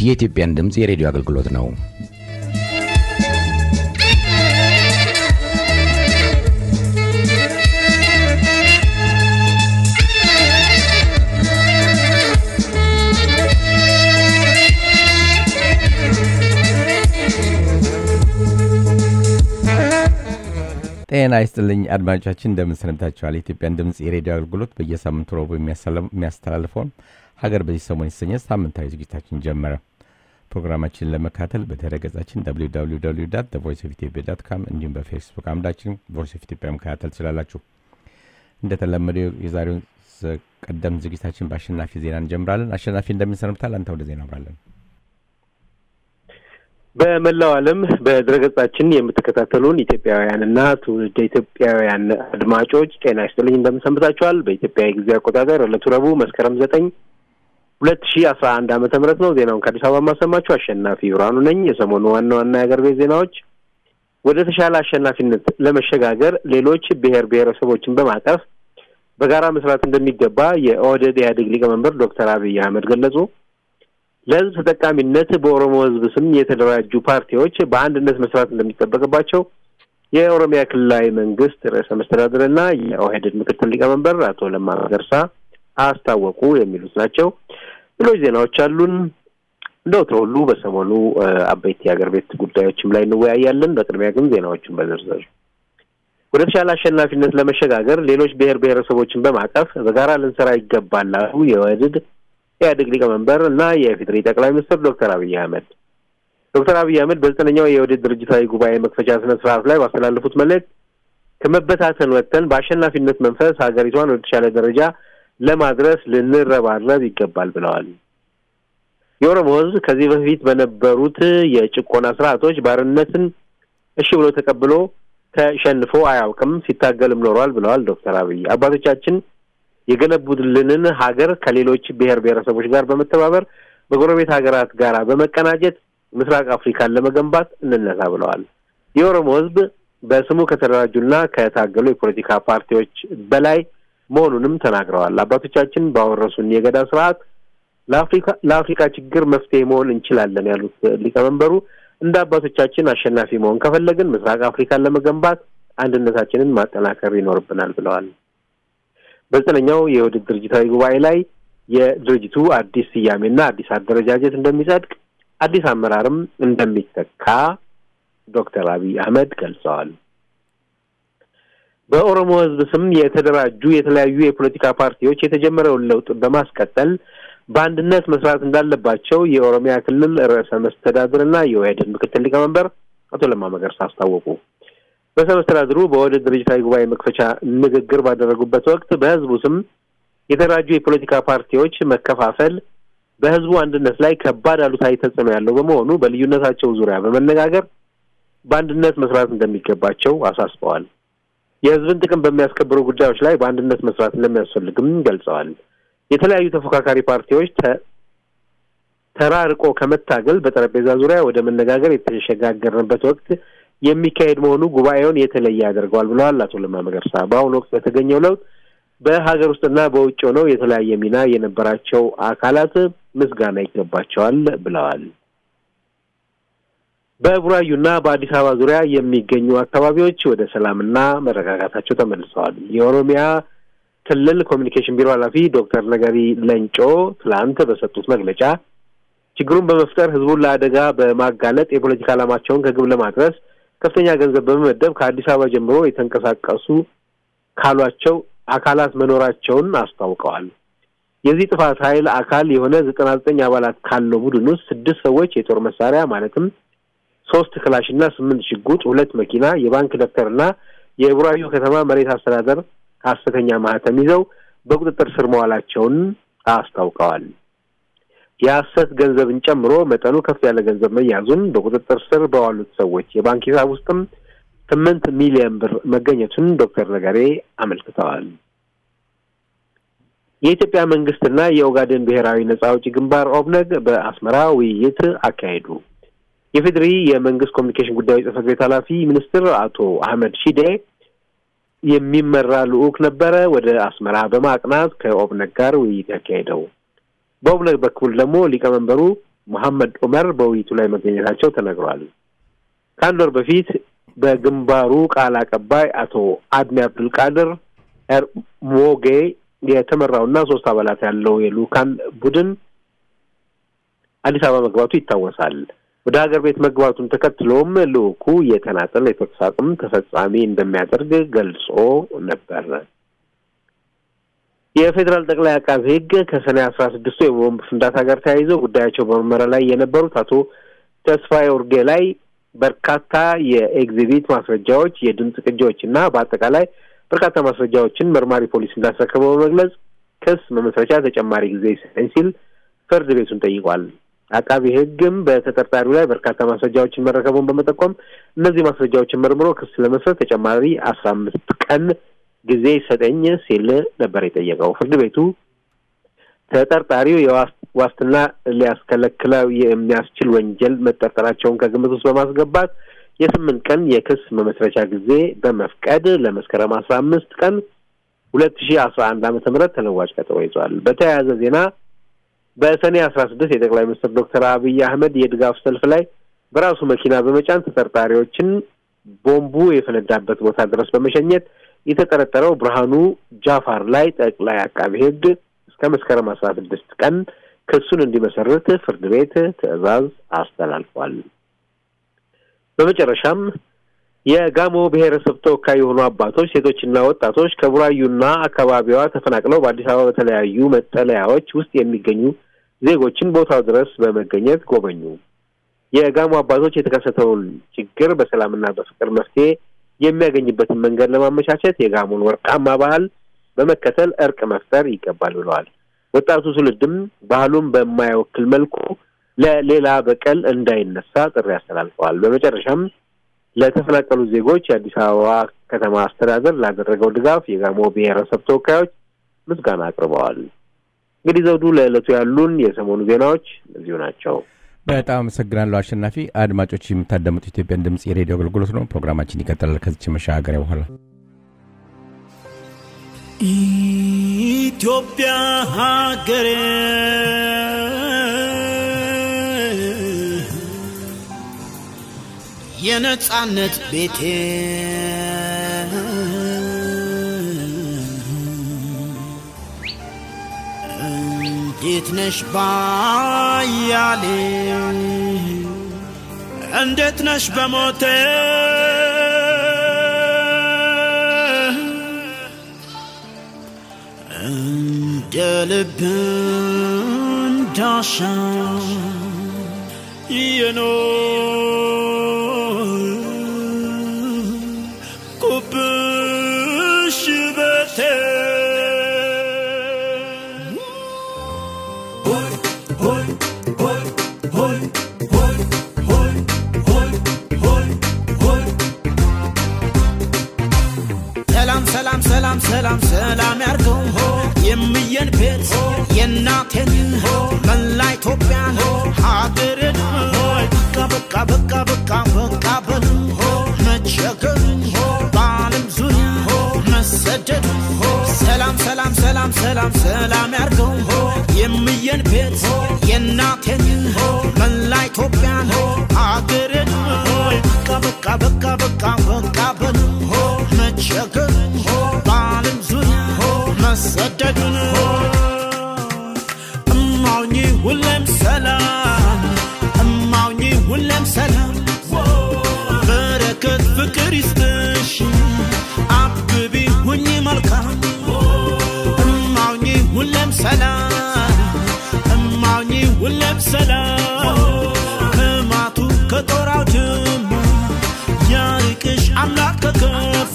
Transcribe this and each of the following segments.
የኢትዮጵያን ድምፅ የሬዲዮ አገልግሎት ነው። ጤና ይስጥልኝ አድማጮቻችን፣ እንደምን ሰንብታችኋል? የኢትዮጵያን ድምፅ የሬዲዮ አገልግሎት በየሳምንቱ ረቡዕ የሚያስተላልፈውን ሀገር በዚህ ሰሞን የተሰኘ ሳምንታዊ ዝግጅታችን ጀመረ። ፕሮግራማችንን ለመካተል በድረ ገጻችን ቮይስ ኦፍ ኢትዮጵያ ዳት ካም እንዲሁም በፌስቡክ አምዳችን ቮይስ ኦፍ ኢትዮጵያ መከታተል ትችላላችሁ። እንደተለመደው የዛሬውን ቀደም ዝግጅታችን በአሸናፊ ዜና እንጀምራለን። አሸናፊ እንደምን ሰንብታል? አንተ ወደ ዜና አምራለን። በመላው ዓለም በድረገጻችን የምትከታተሉን ኢትዮጵያውያንና ትውልደ ኢትዮጵያውያን አድማጮች ጤና ይስጥልኝ እንደምን ሰንብታችኋል? በኢትዮጵያ የጊዜ አቆጣጠር ዕለቱ ረቡዕ መስከረም ዘጠኝ ሁለት ሺህ አስራ አንድ ዓመተ ምህረት ነው። ዜናውን ከአዲስ አበባ ማሰማችሁ አሸናፊ ብርሃኑ ነኝ። የሰሞኑ ዋና ዋና የአገር ቤት ዜናዎች ወደ ተሻለ አሸናፊነት ለመሸጋገር ሌሎች ብሔር ብሔረሰቦችን በማቀፍ በጋራ መስራት እንደሚገባ የኦህዴድ ኢህአዴግ ሊቀመንበር ዶክተር አብይ አህመድ ገለጹ። ለህዝብ ተጠቃሚነት በኦሮሞ ህዝብ ስም የተደራጁ ፓርቲዎች በአንድነት መስራት እንደሚጠበቅባቸው የኦሮሚያ ክልላዊ መንግስት ርዕሰ መስተዳድርና የኦህዴድ ምክትል ሊቀመንበር አቶ ለማ መገርሳ አስታወቁ። የሚሉት ናቸው። ሌሎች ዜናዎች አሉን። እንደ ወትሮ ሁሉ በሰሞኑ አበይት የሀገር ቤት ጉዳዮችም ላይ እንወያያለን። በቅድሚያ ግን ዜናዎቹን በዝርዝር ወደ ተሻለ አሸናፊነት ለመሸጋገር ሌሎች ብሔር ብሔረሰቦችን በማቀፍ በጋራ ልንሰራ ይገባል አሉ የኦህዴድ ኢህአዴግ ሊቀመንበር እና የኢፌዴሪ ጠቅላይ ሚኒስትር ዶክተር አብይ አህመድ። ዶክተር አብይ አህመድ በዘጠነኛው የኦህዴድ ድርጅታዊ ጉባኤ መክፈቻ ስነ ስርዓት ላይ ባስተላለፉት መልእክት ከመበታተን ወጥተን በአሸናፊነት መንፈስ ሀገሪቷን ወደ ተሻለ ደረጃ ለማድረስ ልንረባረብ ይገባል ብለዋል። የኦሮሞ ህዝብ ከዚህ በፊት በነበሩት የጭቆና ስርዓቶች ባርነትን እሺ ብሎ ተቀብሎ ተሸንፎ አያውቅም፣ ሲታገልም ኖሯል ብለዋል ዶክተር አብይ አባቶቻችን የገነቡልንን ሀገር ከሌሎች ብሔር ብሔረሰቦች ጋር በመተባበር በጎረቤት ሀገራት ጋር በመቀናጀት ምስራቅ አፍሪካን ለመገንባት እንነሳ ብለዋል። የኦሮሞ ህዝብ በስሙ ከተደራጁና ከታገሉ የፖለቲካ ፓርቲዎች በላይ መሆኑንም ተናግረዋል። አባቶቻችን ባወረሱን የገዳ ስርዓት ለአፍሪካ ለአፍሪካ ችግር መፍትሄ መሆን እንችላለን ያሉት ሊቀመንበሩ እንደ አባቶቻችን አሸናፊ መሆን ከፈለግን ምስራቅ አፍሪካን ለመገንባት አንድነታችንን ማጠናከር ይኖርብናል ብለዋል። በዘጠነኛው የኦህዴድ ድርጅታዊ ጉባኤ ላይ የድርጅቱ አዲስ ስያሜና አዲስ አደረጃጀት እንደሚጸድቅ አዲስ አመራርም እንደሚተካ ዶክተር አብይ አህመድ ገልጸዋል። በኦሮሞ ህዝብ ስም የተደራጁ የተለያዩ የፖለቲካ ፓርቲዎች የተጀመረውን ለውጥ በማስቀጠል በአንድነት መስራት እንዳለባቸው የኦሮሚያ ክልል ርዕሰ መስተዳድርና የኦህዴድ ምክትል ሊቀመንበር አቶ ለማ መገርሳ አስታወቁ። ርዕሰ መስተዳድሩ በኦህዴድ ድርጅታዊ ጉባኤ መክፈቻ ንግግር ባደረጉበት ወቅት በህዝቡ ስም የተደራጁ የፖለቲካ ፓርቲዎች መከፋፈል በህዝቡ አንድነት ላይ ከባድ አሉታዊ ተጽዕኖ ያለው በመሆኑ በልዩነታቸው ዙሪያ በመነጋገር በአንድነት መስራት እንደሚገባቸው አሳስበዋል። የህዝብን ጥቅም በሚያስከብሩ ጉዳዮች ላይ በአንድነት መስራት እንደሚያስፈልግም ገልጸዋል። የተለያዩ ተፎካካሪ ፓርቲዎች ተራርቆ ከመታገል በጠረጴዛ ዙሪያ ወደ መነጋገር የተሸጋገርንበት ወቅት የሚካሄድ መሆኑ ጉባኤውን የተለየ ያደርገዋል ብለዋል አቶ ለማ መገርሳ። በአሁኑ ወቅት በተገኘው ለውጥ በሀገር ውስጥና በውጭ ሆነው የተለያየ ሚና የነበራቸው አካላት ምስጋና ይገባቸዋል ብለዋል። በቡራዩና በአዲስ አበባ ዙሪያ የሚገኙ አካባቢዎች ወደ ሰላምና መረጋጋታቸው ተመልሰዋል። የኦሮሚያ ክልል ኮሚኒኬሽን ቢሮ ኃላፊ ዶክተር ነገሪ ለንጮ ትላንት በሰጡት መግለጫ ችግሩን በመፍጠር ህዝቡን ለአደጋ በማጋለጥ የፖለቲካ ዓላማቸውን ከግብ ለማድረስ ከፍተኛ ገንዘብ በመመደብ ከአዲስ አበባ ጀምሮ የተንቀሳቀሱ ካሏቸው አካላት መኖራቸውን አስታውቀዋል። የዚህ ጥፋት ኃይል አካል የሆነ ዘጠና ዘጠኝ አባላት ካለው ቡድን ውስጥ ስድስት ሰዎች የጦር መሳሪያ ማለትም ሶስት ክላሽና ስምንት ሽጉጥ፣ ሁለት መኪና፣ የባንክ ደብተርና የቡራዩ ከተማ መሬት አስተዳደር ሐሰተኛ ማህተም ይዘው በቁጥጥር ስር መዋላቸውን አስታውቀዋል። የሐሰት ገንዘብን ጨምሮ መጠኑ ከፍ ያለ ገንዘብ መያዙን በቁጥጥር ስር በዋሉት ሰዎች የባንክ ሂሳብ ውስጥም ስምንት ሚሊዮን ብር መገኘቱን ዶክተር ነገሬ አመልክተዋል። የኢትዮጵያ መንግስትና የኦጋዴን ብሔራዊ ነጻ አውጪ ግንባር ኦብነግ በአስመራ ውይይት አካሄዱ። የፌዴሪ የመንግስት ኮሚኒኬሽን ጉዳዮች ጽህፈት ቤት ኃላፊ ሚኒስትር አቶ አህመድ ሺዴ የሚመራ ልዑክ ነበረ ወደ አስመራ በማቅናት ከኦብነግ ጋር ውይይት ያካሄደው። በኦብነግ በኩል ደግሞ ሊቀመንበሩ መሐመድ ዑመር በውይይቱ ላይ መገኘታቸው ተነግሯል። ከአንድ ወር በፊት በግንባሩ ቃል አቀባይ አቶ አድሚ አብዱልቃድር ሞጌ የተመራውና ሶስት አባላት ያለው የልኡካን ቡድን አዲስ አበባ መግባቱ ይታወሳል። ወደ ሀገር ቤት መግባቱን ተከትሎም ልኡኩ የተናጠል የተኩስ አቁም ተፈጻሚ እንደሚያደርግ ገልጾ ነበር። የፌዴራል ጠቅላይ አቃቤ ሕግ ከሰኔ አስራ ስድስቱ የቦምብ ፍንዳታ ጋር ተያይዘው ጉዳያቸው በምርመራ ላይ የነበሩት አቶ ተስፋዬ ኡርጌ ላይ በርካታ የኤግዚቢት ማስረጃዎች፣ የድምፅ ቅጂዎች እና በአጠቃላይ በርካታ ማስረጃዎችን መርማሪ ፖሊስ እንዳስረከበው በመግለጽ ክስ መመስረቻ ተጨማሪ ጊዜ ይሰጠኝ ሲል ፍርድ ቤቱን ጠይቋል። አቃቢ ሕግም በተጠርጣሪው ላይ በርካታ ማስረጃዎችን መረከቡን በመጠቆም እነዚህ ማስረጃዎችን መርምሮ ክስ ለመስረት ተጨማሪ አስራ አምስት ቀን ጊዜ ይሰጠኝ ሲል ነበር የጠየቀው። ፍርድ ቤቱ ተጠርጣሪው የዋስትና ሊያስከለክለው የሚያስችል ወንጀል መጠርጠራቸውን ከግምት ውስጥ በማስገባት የስምንት ቀን የክስ መመስረቻ ጊዜ በመፍቀድ ለመስከረም አስራ አምስት ቀን ሁለት ሺህ አስራ አንድ ዓመተ ምህረት ተለዋጭ ቀጠሮ ይዟል። በተያያዘ ዜና በሰኔ አስራ ስድስት የጠቅላይ ሚኒስትር ዶክተር አብይ አህመድ የድጋፍ ሰልፍ ላይ በራሱ መኪና በመጫን ተጠርጣሪዎችን ቦምቡ የፈነዳበት ቦታ ድረስ በመሸኘት የተጠረጠረው ብርሃኑ ጃፋር ላይ ጠቅላይ አቃቢ ሕግ እስከ መስከረም አስራ ስድስት ቀን ክሱን እንዲመሰርት ፍርድ ቤት ትዕዛዝ አስተላልፏል። በመጨረሻም የጋሞ ብሔረሰብ ተወካይ የሆኑ አባቶች፣ ሴቶችና ወጣቶች ከቡራዩና አካባቢዋ ተፈናቅለው በአዲስ አበባ በተለያዩ መጠለያዎች ውስጥ የሚገኙ ዜጎችን ቦታው ድረስ በመገኘት ጎበኙ። የጋሞ አባቶች የተከሰተውን ችግር በሰላምና በፍቅር መፍትሄ የሚያገኝበትን መንገድ ለማመቻቸት የጋሞን ወርቃማ ባህል በመከተል እርቅ መፍጠር ይገባል ብለዋል። ወጣቱ ትውልድም ባህሉን በማይወክል መልኩ ለሌላ በቀል እንዳይነሳ ጥሪ አስተላልፈዋል። በመጨረሻም ለተፈናቀሉ ዜጎች የአዲስ አበባ ከተማ አስተዳደር ላደረገው ድጋፍ የጋሞ ብሔረሰብ ተወካዮች ምስጋና አቅርበዋል። እንግዲህ ዘውዱ፣ ለዕለቱ ያሉን የሰሞኑ ዜናዎች እነዚሁ ናቸው። በጣም አመሰግናለሁ አሸናፊ። አድማጮች የምታዳምጡ ኢትዮጵያን ድምፅ የሬዲዮ አገልግሎት ነው። ፕሮግራማችን ይቀጥላል ከዚች መሻገሪያ በኋላ። ኢትዮጵያ ሀገሬ የነጻነት ቤቴ እንዴት ነሽ ባያሌ እንዴት ነሽ በሞቴ እንደ ልብ እንዳሻ የኖርኩብሽ ቤቴ ሰላም ሰላም ሰላም ሰላም ሰላም ያርገው የምየን ቤት የእናቴን መላ ኢትዮጵያን ሀገርን በቃ በቃ በቃ በቃ በቃ በሉ መቸገርን በዓለም ዙሪያ መሰደድ ሰላም ሰላም ሰላም ሰላም ሰላም ያርገው የምየን ቤት የእናቴን መላ ኢትዮጵያን ሀገርን በቃ በቃ በቃ በቃ በቃ በሉ መቸገርን በዓለም ዙሪያ መሰደዱን እማውኝ ሁሌም ሰላም እማውኝ ሁሌም ሰላም በረከት ፍቅር ይስጥሽ አብቢ ሁኚ መልካም እማውኝ ሁሌም ሰላም እማውኝ ሁሌም ሰላም ከማቱ ከጦራው ድማ ያርቅሽ አምላክ ከከፋ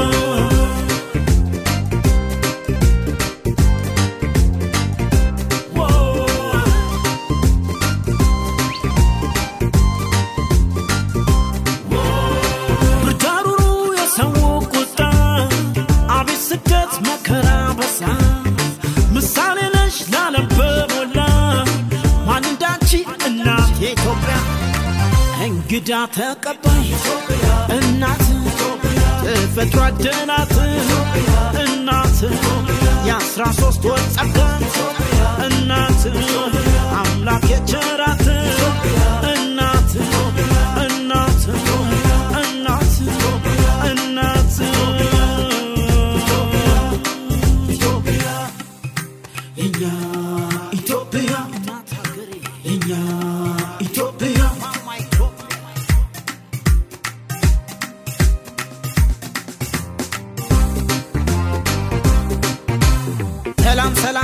ብርዳሩሩ የሰው ቁጣ አቤት ስደት መከራ በሳ ምሳሌ ነሽ ላለም በሞላ ማን እንዳንቺ እናት የኢትዮጵያ እንግዳ ተቀባይ እናት ተፈጥሮ አደናት እናት የአስራ ሶስት ወር ጸጋ እናት አምላክ የቸራት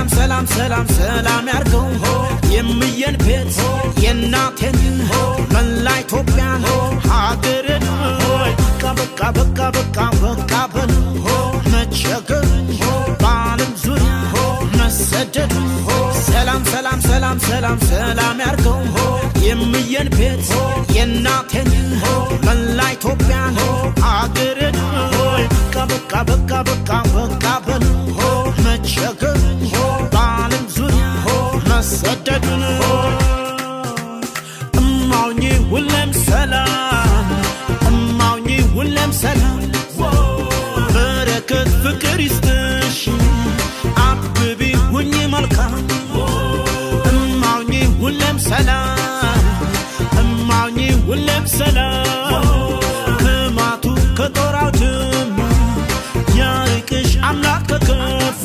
ሰላም ሰላም ሰላም ያርገው የምየን ቤት የእናቴን መላ ኢትዮጵያን ሀገርን በቃ በቃ በቃ በቃ በቃ በሉ መቸገር በዓለም ዙሪያ መሰደድ ሰላም ሰላም ሰላም ሰላም ሰላም ያርገው የምየን ቤት የእናቴን መላ ኢትዮጵያን ሀገርን በቃ በቃ በቃ በቃ በቃ በሉ መቸገር በዓለም ዙሪያ መሰደዱን እማውኝ ሁሌም ሰላም እማውኝ ሁሌም ሰላም በረከት ፍቅር ይስጥሽ አብቢ ሁኝ መልካም እማውኝ ሁሌም ሰላም እማውኝ ሁሌም ሰላም ከማቱ ከጦር አውድማ ያርቅሽ አምላክ ከከፋ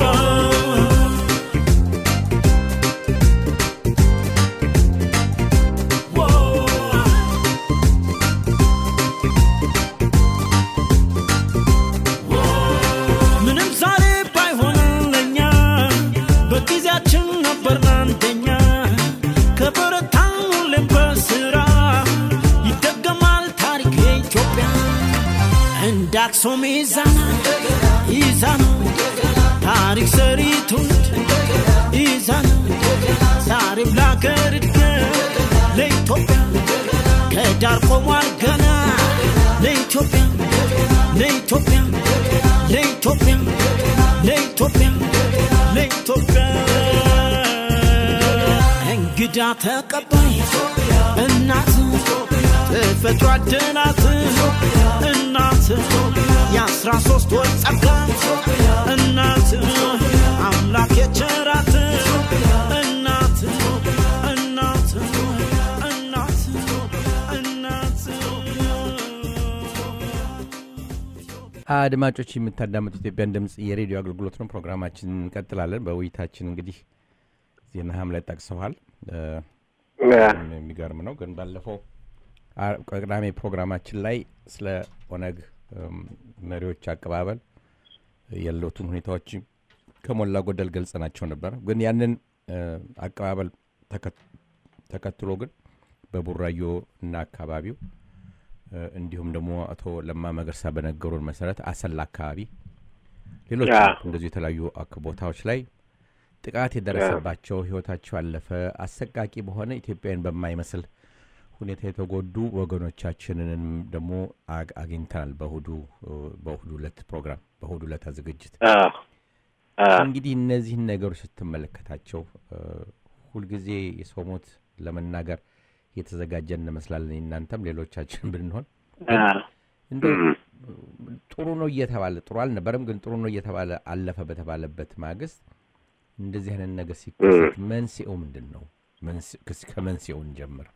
ምንም ዛሬ ባይሆንም ለኛ በጊዜያችን ነበር አንደኛ ከበረታን ሁሌም በስራ ይደገማል ታሪክ የኢትዮጵያ እንደ አክሱም ይዛና ይዛና ታሪክ ሰሪ ትውልድ ይዛና ዛሬም ለአገር እድገት ለኢትዮጵያ ከዳር ቆሟል ገና ለኢትዮጵያ ለኢትዮጵያ ለኢትዮጵያ ለኢትዮጵያ ለኢትዮጵያ እንግዳ ተቀባይ እናት ተፈጥሮ አደላት እናት የአስራ ሶስት ወር ጸጋ እናት አምላክ የቸራት እናት እናት እናት እናት አድማጮች የምታዳምጡ ኢትዮጵያን ድምፅ የሬዲዮ አገልግሎት ነው። ፕሮግራማችን እንቀጥላለን። በውይይታችን እንግዲህ ዜናህም ላይ ጠቅሰዋል። እ፣ የሚገርም ነው ግን ባለፈው አ- ቅዳሜ ፕሮግራማችን ላይ ስለ ኦነግ እም፣ መሪዎች አቀባበል ያለውትን ሁኔታዎች ከሞላ ጎደል ገልጸናቸው ነበር። ግን ያንን እ፣ አቀባበል ተከ- ተከትሎ ግን በቡራዮ እና አካባቢው እ፣ እንዲሁም ደግሞ አቶ ለማ መገርሳ በነገሩን መሰረት አሰላ አካባቢ ሌሎች ያ። እንደዚሁ የተለያዩ አክ- ቦታዎች ላይ ጥቃት የደረሰባቸው ህይወታቸው ያለፈ አሰቃቂ በሆነ ኢትዮጵያን በማይመስል ሁኔታ የተጎዱ ወገኖቻችንንም ደግሞ አግ- አግኝተናል። በእሁዱ እ፣ በእሁዱ ዕለት ፕሮግራም በእሁዱ ዕለት ዝግጅት አዎ፣ አዎ። እንግዲህ እነዚህን ነገሮች ስትመለከታቸው እ፣ ሁልጊዜ የሰው ሞት ለመናገር የተዘጋጀን እንመስላለን። እናንተም ሌሎቻችን ብንሆን አዎ። እንደ ጥሩ ነው እየተባለ ጥሩ አልነበረም፣ ግን ጥሩ ነው እየተባለ አለፈ በተባለበት ማግስት እንደዚህ አይነት ነገር ሲከሰት መንስኤው ምንድን ነው? መንስ- ከስ- ከመንስኤው እንጀምር።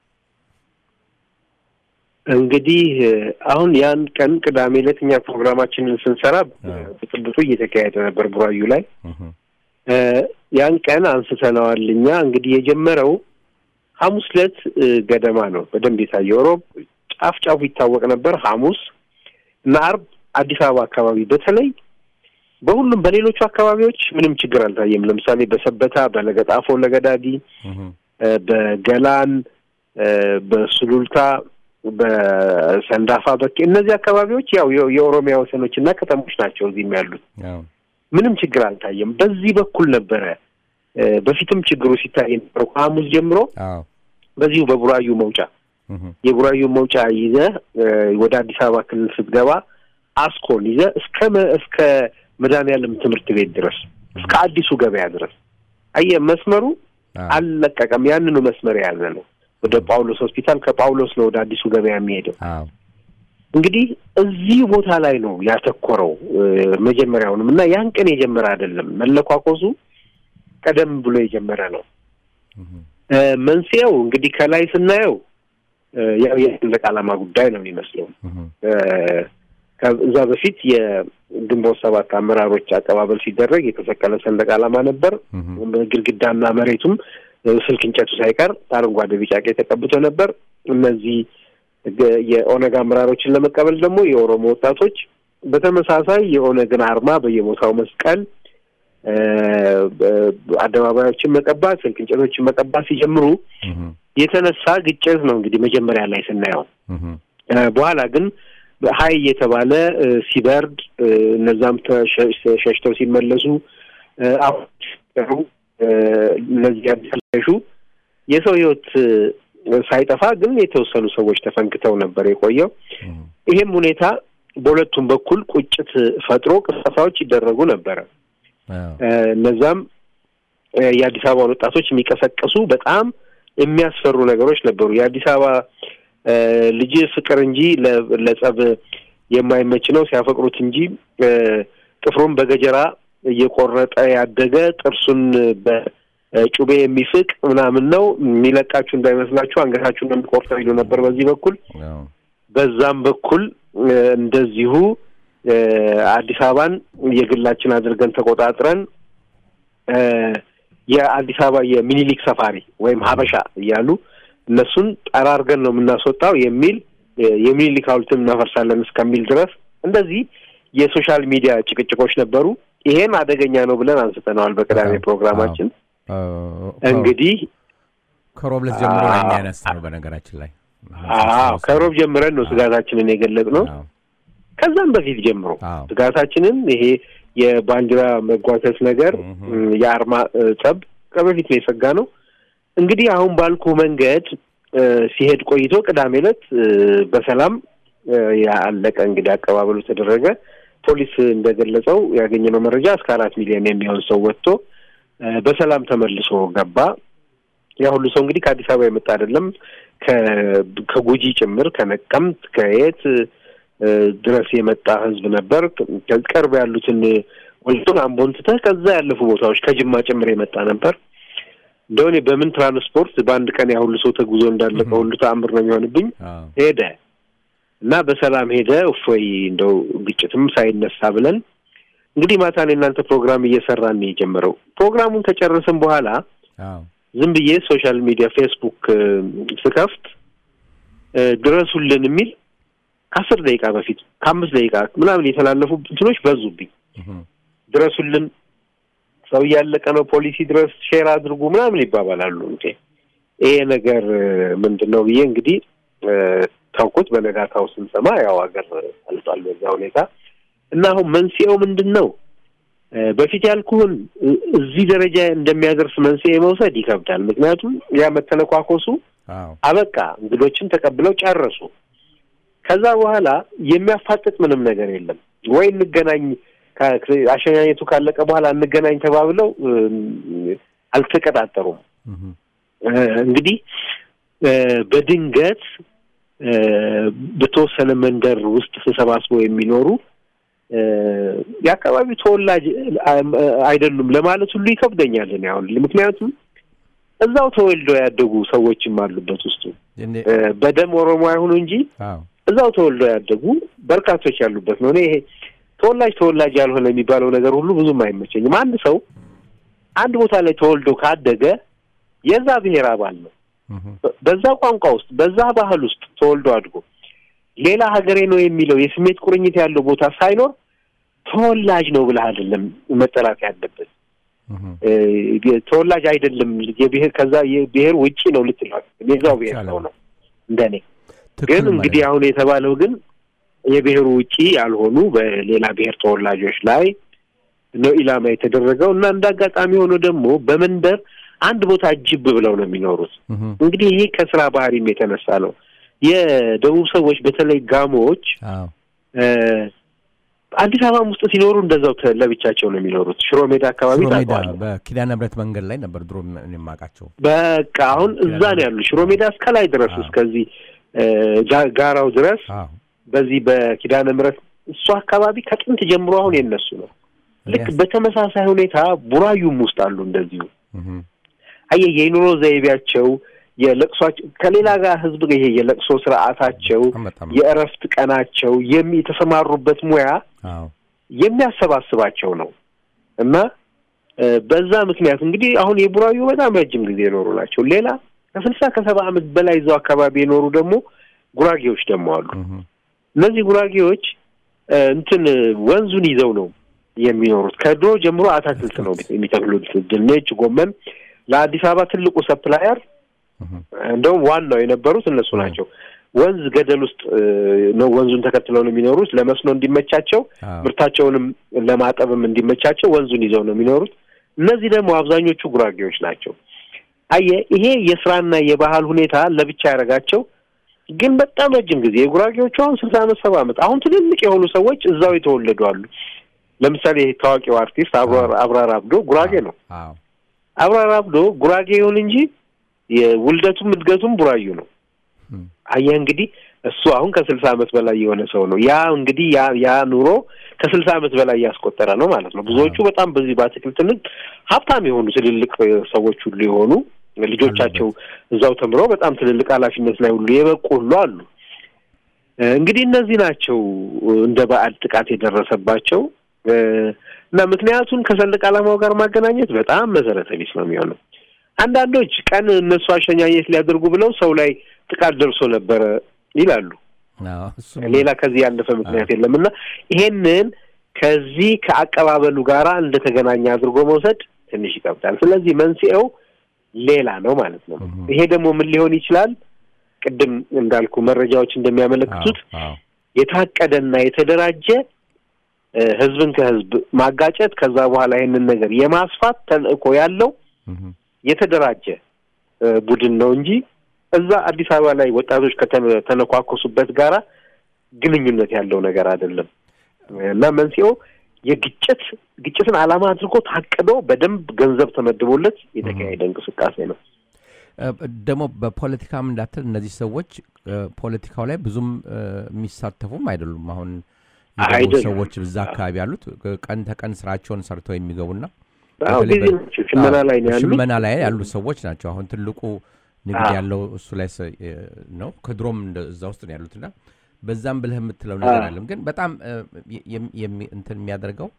እንግዲህ እ፣ አሁን ያን ቀን ቅዳሜ ዕለት እኛ ፕሮግራማችንን ስንሰራ አዎ። ብጥብጡ እየተካሄደ ነበር ቡራዩ ላይ። እህ፣ እ፣ ያን ቀን አንስተነዋል። እኛ እንግዲህ የጀመረው ሐሙስ ዕለት እ፣ ገደማ ነው በደንብ የታየው። ሮብ ጫፍ ጫፉ ይታወቅ ነበር። ሐሙስ እና አርብ አዲስ አበባ አካባቢ በተለይ በሁሉም በሌሎቹ አካባቢዎች ምንም ችግር አልታየም። ለምሳሌ በሰበታ፣ በለገጣፎ፣ ለገዳዲ፣ እህ፣ እ፣ በገላን፣ እ፣ በሱሉልታ፣ በሰንዳፋ በቄ እነዚህ አካባቢዎች ያው የ- የኦሮሚያ ወሰኖች እና ከተሞች ናቸው እዚህም ያሉት። አዎ፣ ምንም ችግር አልታየም። በዚህ በኩል ነበረ እ፣ በፊትም ችግሩ ሲታይ የነበረው ከሐሙስ ጀምሮ አዎ፣ በዚሁ በቡራዩ መውጫ እህ፣ የቡራዩ መውጫ ይዘህ እ፣ ወደ አዲስ አበባ ክልል ስትገባ አስኮን ይዘህ እስከ መ- እስከ መድኃኔዓለም ትምህርት ቤት ድረስ እስከ አዲሱ ገበያ ድረስ አየህ መስመሩ አዎ፣ አልለቀቀም። ያንኑ መስመር የያዘ ነው። ወደ ጳውሎስ ሆስፒታል ከጳውሎስ ነው ወደ አዲሱ ገበያ የሚሄደው። አዎ፣ እንግዲህ እዚህ ቦታ ላይ ነው ያተኮረው እ፣ መጀመሪያውንም እና ያን ቀን የጀመረ አይደለም። መለኳኮሱ ቀደም ብሎ የጀመረ ነው። እህ፣ እ፣ መንስኤው እንግዲህ ከላይ ስናየው እ፣ ያው የሰንደቅ ዓላማ ጉዳይ ነው የሚመስለው። እህ፣ እ፣ ከዛ በፊት የግንቦት ሰባት አመራሮች አቀባበል ሲደረግ የተሰቀለ ሰንደቅ ዓላማ ነበር። እህ፣ ግድግዳና መሬቱም እ፣ ስልክ እንጨቱ ሳይቀር አረንጓዴ፣ ቢጫ፣ ቀይ ተቀብቶ ነበር። እነዚህ ገ- የኦነግ አመራሮችን ለመቀበል ደግሞ የኦሮሞ ወጣቶች በተመሳሳይ የኦነግን አርማ በየቦታው መስቀል እ፣ በ- አደባባዮችን መቀባት፣ ስልክ እንጨቶችን መቀባት ሲጀምሩ እህ፣ የተነሳ ግጭት ነው እንግዲህ መጀመሪያ ላይ ስናየው እህ፣ እ፣ በኋላ ግን ሀይ እየተባለ እ፣ ሲበርድ እ፣ እነዛም ተሸ- ሸሽተው ሲመለሱ እ፣ አሁን ሲቀሩ እ፣ እነዚህ ያሸሹ የሰው ሕይወት እ፣ ሳይጠፋ ግን የተወሰኑ ሰዎች ተፈንክተው ነበር የቆየው። እህ፣ ይሄም ሁኔታ በሁለቱም በኩል ቁጭት ፈጥሮ ቅስቀሳዎች ይደረጉ ነበረ። አዎ፣ እ፣ እነዛም እ፣ የአዲስ አበባን ወጣቶች የሚቀሰቅሱ በጣም የሚያስፈሩ ነገሮች ነበሩ። የአዲስ አበባ እ፣ ልጅ ፍቅር እንጂ ለ- ለጸብ የማይመች ነው ሲያፈቅሩት እንጂ እ፣ ጥፍሩን በገጀራ እየቆረጠ ያደገ ጥርሱን በጩቤ የሚፍቅ ምናምን ነው የሚለቃችሁ እንዳይመስላችሁ አንገታችሁን ነው የሚቆርጠው ይሉ ነበር በዚህ በኩል አዎ፣ በዛም በኩል እ፣ እንደዚሁ እ፣ አዲስ አበባን የግላችን አድርገን ተቆጣጥረን እ፣ የአዲስ አበባ የሚኒሊክ ሰፋሪ ወይም ሀበሻ እያሉ እነሱን ጠራርገን ነው የምናስወጣው የሚል እ፣ የሚኒሊክ ሐውልትን እናፈርሳለን እስከሚል ድረስ እንደዚህ የሶሻል ሚዲያ ጭቅጭቆች ነበሩ። ይሄም አደገኛ ነው ብለን አንስተነዋል በቅዳሜ አዎ፣ ፕሮግራማችን። አዎ፣ እንግዲህ ከሮብለት ጀምሮ አዎ። የሚያነሳ ነው በነገራችን ላይ አዎ ከሮብ ጀምረን ነው ስጋታችንን የገለጽ ነው። አዎ፣ ከዛም በፊት ጀምሮ አዎ። ስጋታችንን ይሄ የባንዲራ መጓተት ነገር እህ። እም፣ የአርማ እ፣ ጸብ ከበፊት ነው የሰጋ ነው። እንግዲህ አሁን ባልኩ መንገድ እ፣ ሲሄድ ቆይቶ ቅዳሜ ዕለት እ፣ በሰላም እ፣ ያለቀ እንግዲህ አቀባበሉ ተደረገ። ፖሊስ እንደገለጸው ያገኘነው መረጃ እስከ አራት ሚሊዮን የሚሆን ሰው ወጥቶ እ፣ በሰላም ተመልሶ ገባ። ያ ሁሉ ሰው እንግዲህ ከአዲስ አበባ የመጣ አይደለም። ከ- ከጉጂ ጭምር ከነቀምት ከየት እ፣ ድረስ የመጣ ህዝብ ነበር። ከ- ቅርብ ያሉትን ወልቶን አምቦን ትተህ ከዛ ያለፉ ቦታዎች ከጅማ ጭምር የመጣ ነበር። እንደሆነ በምን ትራንስፖርት በአንድ ቀን ያ ሁሉ ሰው ተጉዞ እንዳለቀ ሁሉ ተአምር ነው የሚሆንብኝ። አዎ፣ ሄደ እና በሰላም ሄደ። እፎይ እንደው ግጭትም ሳይነሳ ብለን እንግዲህ ማታ ነው የእናንተ ፕሮግራም እየሰራን ነው የጀመረው። ፕሮግራሙን ከጨረስን በኋላ አዎ፣ ዝም ብዬ ሶሻል ሚዲያ ፌስቡክ እ፣ ስከፍት እ፣ ድረሱልን የሚል ከአስር ደቂቃ በፊት ከአምስት ደቂቃ ምናምን የተላለፉ እንትኖች በዙብኝ። እህ፣ ድረሱልን፣ ሰው እያለቀ ነው፣ ፖሊሲ ድረስ ሼር አድርጉ ምናምን ይባባላሉ። እንዴ ይሄ ነገር እ፣ ምንድን ነው ብዬ እንግዲህ እ፣ ታውቁት። በነጋታው ስንሰማ ያው ሀገር አልጧል በዛ ሁኔታ እና አሁን መንስኤው ምንድን ነው? እ፣ በፊት ያልኩህን እ፣ እዚህ ደረጃ እንደሚያደርስ መንስኤ መውሰድ ይከብዳል። ምክንያቱም ያ መተነኳኮሱ አዎ፣ አበቃ፣ እንግዶችን ተቀብለው ጨረሱ። ከዛ በኋላ የሚያፋጥጥ ምንም ነገር የለም። ወይ እንገናኝ፣ ከ- አሸኛኘቱ ካለቀ በኋላ እንገናኝ ተባብለው እ፣ አልተቀጣጠሩም። እህ፣ እ፣ እንግዲህ እ፣ በድንገት እ፣ በተወሰነ መንደር ውስጥ ተሰባስበው የሚኖሩ እ፣ የአካባቢው ተወላጅ እ፣ አይደሉም ለማለት ሁሉ ይከብደኛል እኔ አሁን ምክንያቱም እዛው ተወልደው ያደጉ ሰዎችም አሉበት ውስጡ እንዴ- እ፣ በደም ኦሮሞ አይሁኑ እንጂ አዎ፣ እዛው ተወልደው ያደጉ በርካቶች ያሉበት ነው። እኔ ይሄ ተወላጅ ተወላጅ ያልሆነ የሚባለው ነገር ሁሉ ብዙም አይመቸኝም። አንድ ሰው አንድ ቦታ ላይ ተወልዶ ካደገ የዛ ብሔር አባል ነው። እህ፣ በ- በዛ ቋንቋ ውስጥ በዛ ባህል ውስጥ ተወልዶ አድጎ ሌላ ሀገሬ ነው የሚለው የስሜት ቁርኝት ያለው ቦታ ሳይኖር ተወላጅ ነው ብለህ አይደለም መጠራት ያለበት። እህ፣ እ፣ ተወላጅ አይደለም የብሔር ከዛ የብሔር ውጪ ነው ልትለው የዛው ብሔር ሰው ነው እንደኔ ግን ትክክል እንግዲህ ማለት አሁን የተባለው ግን የብሔሩ ውጪ ያልሆኑ በሌላ ብሔር ተወላጆች ላይ ነው ኢላማ የተደረገው እና እንደ አጋጣሚ ሆኖ ደግሞ በመንደር አንድ ቦታ ጅብ ብለው ነው የሚኖሩት። እህ፣ እንግዲህ ይሄ ከስራ ባህሪም የተነሳ ነው። የደቡብ ሰዎች በተለይ ጋሞዎች አዎ፣ እ፣ አዲስ አበባም ውስጥ ሲኖሩ እንደዛው ተ- ለብቻቸው ነው የሚኖሩት። ሽሮ ሜዳ አካባቢ ሽሮ ሜዳ ታውቀዋለህ። በኪዳነ ምሕረት መንገድ ላይ ነበር ድሮ እኔ የማውቃቸው። በቃ አሁን እዛ ነው ያሉ ሽሮ ሜዳ እስከ ላይ ድረስ አዎ። እስከዚህ እ፣ ጋ- ጋራው ድረስ አዎ፣ በዚህ በኪዳነ ምሕረት እሱ አካባቢ ከጥንት ጀምሮ አሁን የነሱ ነው። ልክ በተመሳሳይ ሁኔታ ቡራዩም ውስጥ አሉ እንደዚሁ። እህ፣ አየህ የኑሮ ዘይቤያቸው የለቅሷቸው ከሌላ ጋር ህዝብ ጋር ይሄ የለቅሶ ስርዓታቸው በጣም በጣም የእረፍት ቀናቸው የሚ የተሰማሩበት ሙያ አዎ፣ የሚያሰባስባቸው ነው እና እ፣ በዛ ምክንያት እንግዲህ አሁን የቡራዩ በጣም ረጅም ጊዜ የኖሩ ናቸው። ሌላ ከስልሳ ከሰባ ዓመት በላይ እዛው አካባቢ የኖሩ ደግሞ ጉራጌዎች ደግሞ አሉ። እህ፣ እነዚህ ጉራጌዎች እ፣ እንትን ወንዙን ይዘው ነው የሚኖሩት። ከድሮ ጀምሮ አታክልት ነው የሚተክሉት፣ ድንች፣ ጎመን። ለአዲስ አበባ ትልቁ ሰፕላየር እንደውም ዋናው የነበሩት እነሱ ናቸው። ወንዝ ገደል ውስጥ ነው ወንዙን ተከትለው ነው የሚኖሩት። ለመስኖ እንዲመቻቸው ምርታቸውንም ለማጠብም እንዲመቻቸው ወንዙን ይዘው ነው የሚኖሩት። እነዚህ ደግሞ አብዛኞቹ ጉራጌዎች ናቸው። አየ ይሄ የስራና የባህል ሁኔታ ለብቻ ያደረጋቸው ግን በጣም ረጅም ጊዜ የጉራጌዎቹ አሁን ስልሳ አመት ሰባ አመት አሁን ትልልቅ የሆኑ ሰዎች እዛው የተወለዱ አሉ። ለምሳሌ ታዋቂው አርቲስት አብራር አብዶ ጉራጌ ነው። አብራር አብዶ ጉራጌ ይሁን እንጂ የውልደቱም እድገቱም ቡራዩ ነው። አየህ እንግዲህ እሱ አሁን ከስልሳ አመት በላይ የሆነ ሰው ነው። ያ እንግዲህ ያ ያ ኑሮ ከስልሳ አመት በላይ ያስቆጠረ ነው ማለት ነው። ብዙዎቹ በጣም በዚህ በአትክልት ንግድ ሀብታም የሆኑ ትልልቅ ሰዎች ሁሉ የሆኑ ልጆቻቸው እዛው ተምረው በጣም ትልልቅ ኃላፊነት ላይ ሁሉ የበቁ ሁሉ አሉ። እንግዲህ እነዚህ ናቸው እንደ በዓል ጥቃት የደረሰባቸው እና ምክንያቱን ከሰንደቅ ዓላማው ጋር ማገናኘት በጣም መሰረተ ቢስ ነው የሚሆነው። አንዳንዶች ቀን እነሱ አሸኛኘት ሊያደርጉ ብለው ሰው ላይ ጥቃት ደርሶ ነበረ ይላሉ። ሌላ ከዚህ ያለፈ ምክንያት የለም እና ይሄንን ከዚህ ከአቀባበሉ ጋራ እንደተገናኘ አድርጎ መውሰድ ትንሽ ይከብዳል። ስለዚህ መንስኤው ሌላ ነው ማለት ነው። ይሄ ደግሞ ምን ሊሆን ይችላል? ቅድም እንዳልኩ መረጃዎች እንደሚያመለክቱት የታቀደና የተደራጀ ህዝብን ከህዝብ ማጋጨት ከዛ በኋላ ይህንን ነገር የማስፋት ተልእኮ ያለው የተደራጀ ቡድን ነው እንጂ እዛ አዲስ አበባ ላይ ወጣቶች ከተነኳኮሱበት ጋራ ግንኙነት ያለው ነገር አይደለም እና መንስኤው የግጭት ግጭትን ዓላማ አድርጎ ታቅዶ በደንብ ገንዘብ ተመድቦለት የተካሄደ እንቅስቃሴ ነው። ደግሞ በፖለቲካም እንዳትል እነዚህ ሰዎች ፖለቲካው ላይ ብዙም የሚሳተፉም አይደሉም። አሁን ሰዎች እዛ አካባቢ ያሉት ቀን ተቀን ስራቸውን ሰርተው የሚገቡና ሽመና ላይ ነው ያሉት ሽመና ላይ ያሉ ሰዎች ናቸው። አሁን ትልቁ ንግድ ያለው እሱ ላይ ነው። ከድሮም እዛ ውስጥ ነው ያሉትና በዛም ብለህ የምትለው ነገር አለም። ግን በጣም እንትን የሚያደርገው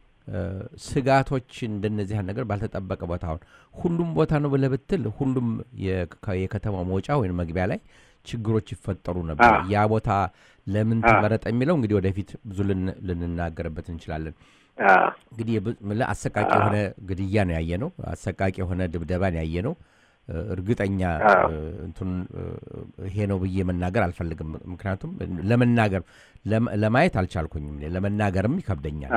ስጋቶች እንደነዚህ ነገር ባልተጠበቀ ቦታ አሁን ሁሉም ቦታ ነው ብለህ ብትል ሁሉም የከተማው መውጫ ወይም መግቢያ ላይ ችግሮች ይፈጠሩ ነበር። ያ ቦታ ለምን ተመረጠ የሚለው እንግዲህ ወደፊት ብዙ ልንናገርበት እንችላለን። እንግዲህ አሰቃቂ የሆነ ግድያ ነው ያየ ነው። አሰቃቂ የሆነ ድብደባን ያየ ነው። እርግጠኛ እንትን ይሄ ነው ብዬ መናገር አልፈልግም። ምክንያቱም ለመናገር ለማየት አልቻልኩኝም፣ ለመናገርም ይከብደኛል።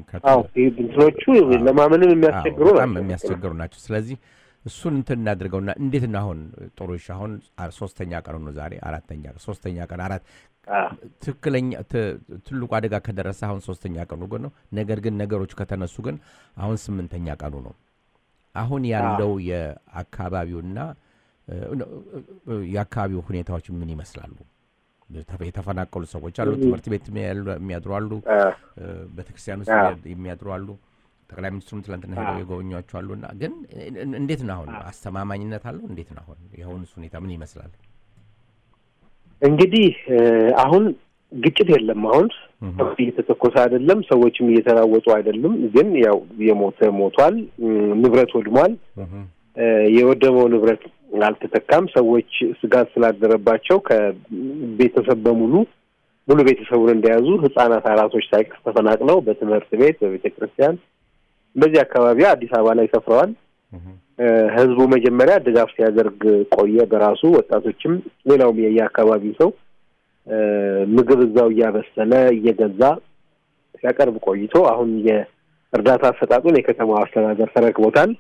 እንትኖቹ ለማመንም የሚያስቸግሩ በጣም የሚያስቸግሩ ናቸው። ስለዚህ እሱን እንትን እናድርገውና እንዴት ነው አሁን ጥሩሽ አሁን ሶስተኛ ቀኑ ነው ዛሬ አራተኛ ሶስተኛ ቀን አራት ትክክለኛ ትልቁ አደጋ ከደረሰ አሁን ሶስተኛ ቀኑ ግን ነው። ነገር ግን ነገሮች ከተነሱ ግን አሁን ስምንተኛ ቀኑ ነው። አሁን ያለው የአካባቢውና የአካባቢው ሁኔታዎች ምን ይመስላሉ? የተፈናቀሉ ሰዎች አሉ። ትምህርት ቤት የሚያድሩ አሉ። ቤተክርስቲያን ውስጥ የሚያድሩ አሉ። ጠቅላይ ሚኒስትሩም ትላንትና ሄደው የጎበኟቸው አሉና ግን እንዴት ነው አሁን አስተማማኝነት አለው? እንዴት ነው አሁን የአሁኑስ ሁኔታ ምን ይመስላል? እንግዲህ አሁን ግጭት የለም። አሁን እየተተኮሰ አይደለም፣ ሰዎችም እየተራወጡ አይደለም። ግን ያው የሞተ ሞቷል፣ ንብረት ወድሟል። የወደመው ንብረት አልተተካም። ሰዎች ስጋት ስላደረባቸው ከቤተሰብ በሙሉ ሙሉ ቤተሰቡን እንደያዙ ህጻናት፣ አራሶች ሳይቀር ተፈናቅለው በትምህርት ቤት፣ በቤተ ክርስቲያን በዚህ አካባቢ አዲስ አበባ ላይ ሰፍረዋል። ህዝቡ መጀመሪያ ድጋፍ ሲያደርግ ቆየ በራሱ ወጣቶችም፣ ሌላውም የየአካባቢው ሰው ምግብ እዛው እያበሰለ እየገዛ ሲያቀርብ ቆይቶ አሁን የእርዳታ አሰጣጡን የከተማው አስተዳደር ተረክቦታል።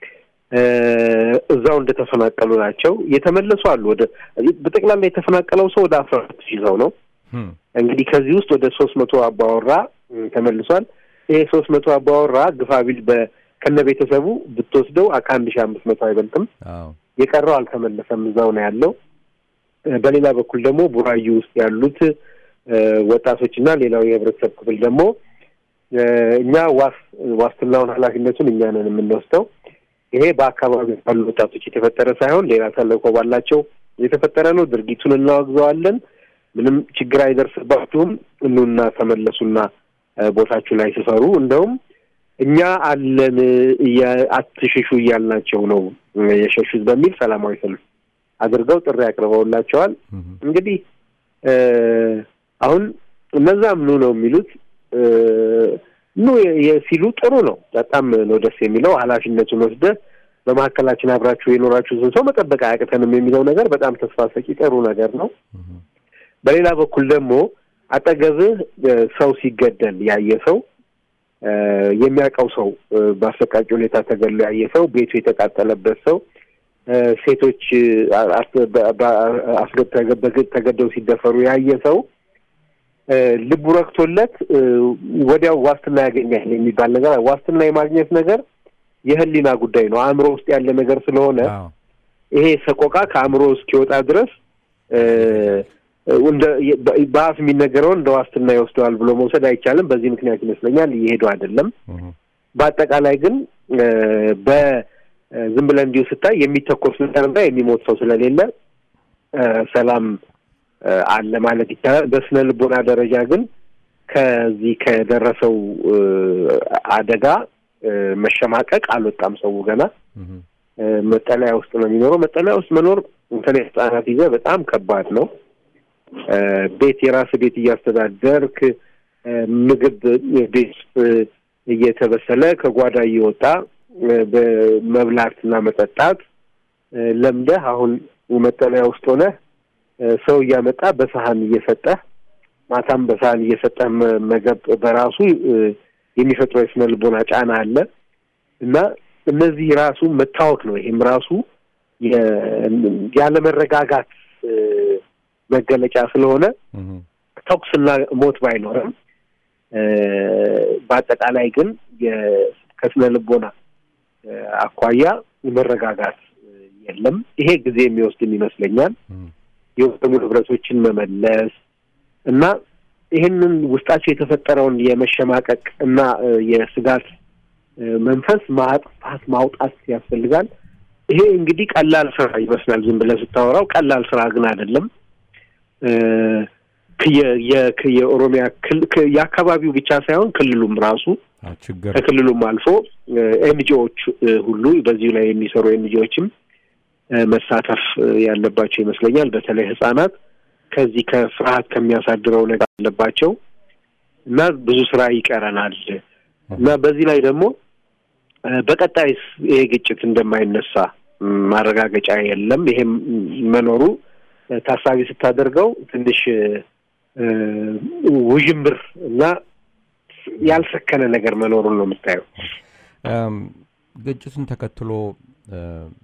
እዛው እንደተፈናቀሉ ናቸው። የተመለሱ አሉ። ወደ በጠቅላላ የተፈናቀለው ሰው ወደ አስራ ሁለት ሺህ ሰው ነው። እንግዲህ ከዚህ ውስጥ ወደ ሶስት መቶ አባወራ ተመልሷል። ይሄ ሶስት መቶ አባወራ ግፋቢል ከነ ቤተሰቡ ብትወስደው ከአንድ ሺህ አምስት መቶ አይበልጥም። የቀረው አልተመለሰም፣ እዛው ነው ያለው። በሌላ በኩል ደግሞ ቡራዩ ውስጥ ያሉት ወጣቶችና ሌላው የህብረተሰብ ክፍል ደግሞ እኛ ዋስ ዋስትናውን ኃላፊነቱን እኛ ነን የምንወስደው። ይሄ በአካባቢ ባሉ ወጣቶች የተፈጠረ ሳይሆን ሌላ ተልእኮ ባላቸው የተፈጠረ ነው። ድርጊቱን እናወግዘዋለን። ምንም ችግር አይደርስባችሁም፣ እኑና ተመለሱና ቦታችሁ ላይ ስፈሩ። እንደውም እኛ አለን አትሽሹ እያልናቸው ነው የሸሹት በሚል ሰላማዊ ሰልፍ አድርገው ጥሪ አቅርበውላቸዋል። እንግዲህ አሁን እነዛ ምኑ ነው የሚሉት ኑ የ- ሲሉ ጥሩ ነው። በጣም ነው ደስ የሚለው። ኃላፊነቱን ወስደህ በመካከላችን አብራችሁ የኖራችሁትን ሰው መጠበቅ አያቅተንም የሚለው ነገር በጣም ተስፋ ሰጪ ጥሩ ነገር ነው። በሌላ በኩል ደግሞ አጠገብህ እ፣ ሰው ሲገደል ያየ ሰው እ፣ የሚያውቀው ሰው እ፣ በአሰቃቂ ሁኔታ ተገሎ ያየ ሰው ቤቱ የተቃጠለበት ሰው እ፣ ሴቶች እ፣ አስ- በ- በ- አስገ- ተገ- በግድ ተገደው ሲደፈሩ ያየ ሰው እ፣ ልቡ ረክቶለት እ፣ ወዲያው ዋስትና ያገኛል የሚባል ነገር ዋስትና የማግኘት ነገር የህሊና ጉዳይ ነው። አእምሮ ውስጥ ያለ ነገር ስለሆነ አዎ። ይሄ ሰቆቃ ከአእምሮ እስኪወጣ ድረስ እ፣ እንደ በ- በአፍ የሚነገረውን እንደ ዋስትና ይወስደዋል ብሎ መውሰድ አይቻልም። በዚህ ምክንያት ይመስለኛል እየሄዱ አይደለም። እህ፣ በአጠቃላይ ግን እ፣ በዝም ብለን እንዲሁ ስታይ የሚተኮስ ነገርና የሚሞት ሰው ስለሌለ እ፣ ሰላም እ፣ አለ ማለት ይቻላል። በስነ ልቦና ደረጃ ግን ከዚህ ከደረሰው እ፣ አደጋ እ፣ መሸማቀቅ አልወጣም ሰው ገና እህ፣ እ፣ መጠለያ ውስጥ ነው የሚኖረው። መጠለያ ውስጥ መኖር በተለይ ህጻናት ይዘህ በጣም ከባድ ነው። እ፣ ቤት የራስ ቤት እያስተዳደርክ እ፣ ምግብ ቤት ውስጥ እየተበሰለ ከጓዳ እየወጣ እ፣ በመብላትና መጠጣት እ፣ ለምደህ አሁን መጠለያ ውስጥ ሆነህ እ፣ ሰው እያመጣ በሰሀን እየሰጠህ ማታም በሰሀን እየሰጠህ መ- መገብ በራሱ እ፣ የሚፈጥረው የስነ ልቦና ጫና አለ እና እነዚህ ራሱ መታወክ ነው። ይሄም ራሱ የ- ያለመረጋጋት እ፣ መገለጫ ስለሆነ እህ፣ ተኩስና ሞት ባይኖርም እ፣ በአጠቃላይ ግን የ- ከስነ ልቦና እ፣ አኳያ መረጋጋት እ፣ የለም። ይሄ ጊዜ የሚወስድም ይመስለኛል። እህ፣ የወደሙ ንብረቶችን መመለስ እና ይህንን ውስጣቸው የተፈጠረውን የመሸማቀቅ እና እ፣ የስጋት እ፣ መንፈስ ማጥፋት ማውጣት ያስፈልጋል። ይሄ እንግዲህ ቀላል ስራ ይመስላል ዝም ብለህ ስታወራው፣ ቀላል ስራ ግን አይደለም። እ፣ የ- የ- የኦሮሚያ ክል- ክ- የአካባቢው ብቻ ሳይሆን ክልሉም ራሱ አዎ፣ ችግር ከክልሉም አልፎ ኤንጂኦዎች ሁሉ በዚሁ ላይ የሚሰሩ ኤንጂኦዎችም መሳተፍ እ፣ ያለባቸው ይመስለኛል። በተለይ ህጻናት ከዚህ ከፍርሃት ከሚያሳድረው ነገር አለባቸው እና ብዙ ስራ ይቀረናል እና በዚህ ላይ ደግሞ እ፣ በቀጣይስ ይሄ ግጭት እንደማይነሳ ም፣ ማረጋገጫ የለም። ይሄም መኖሩ እ፣ ታሳቢ ስታደርገው ትንሽ እ፣ ውዥንብር እና ያልሰከነ ነገር መኖሩን ነው የምታየው። እም፣ ግጭቱን ተከትሎ እ፣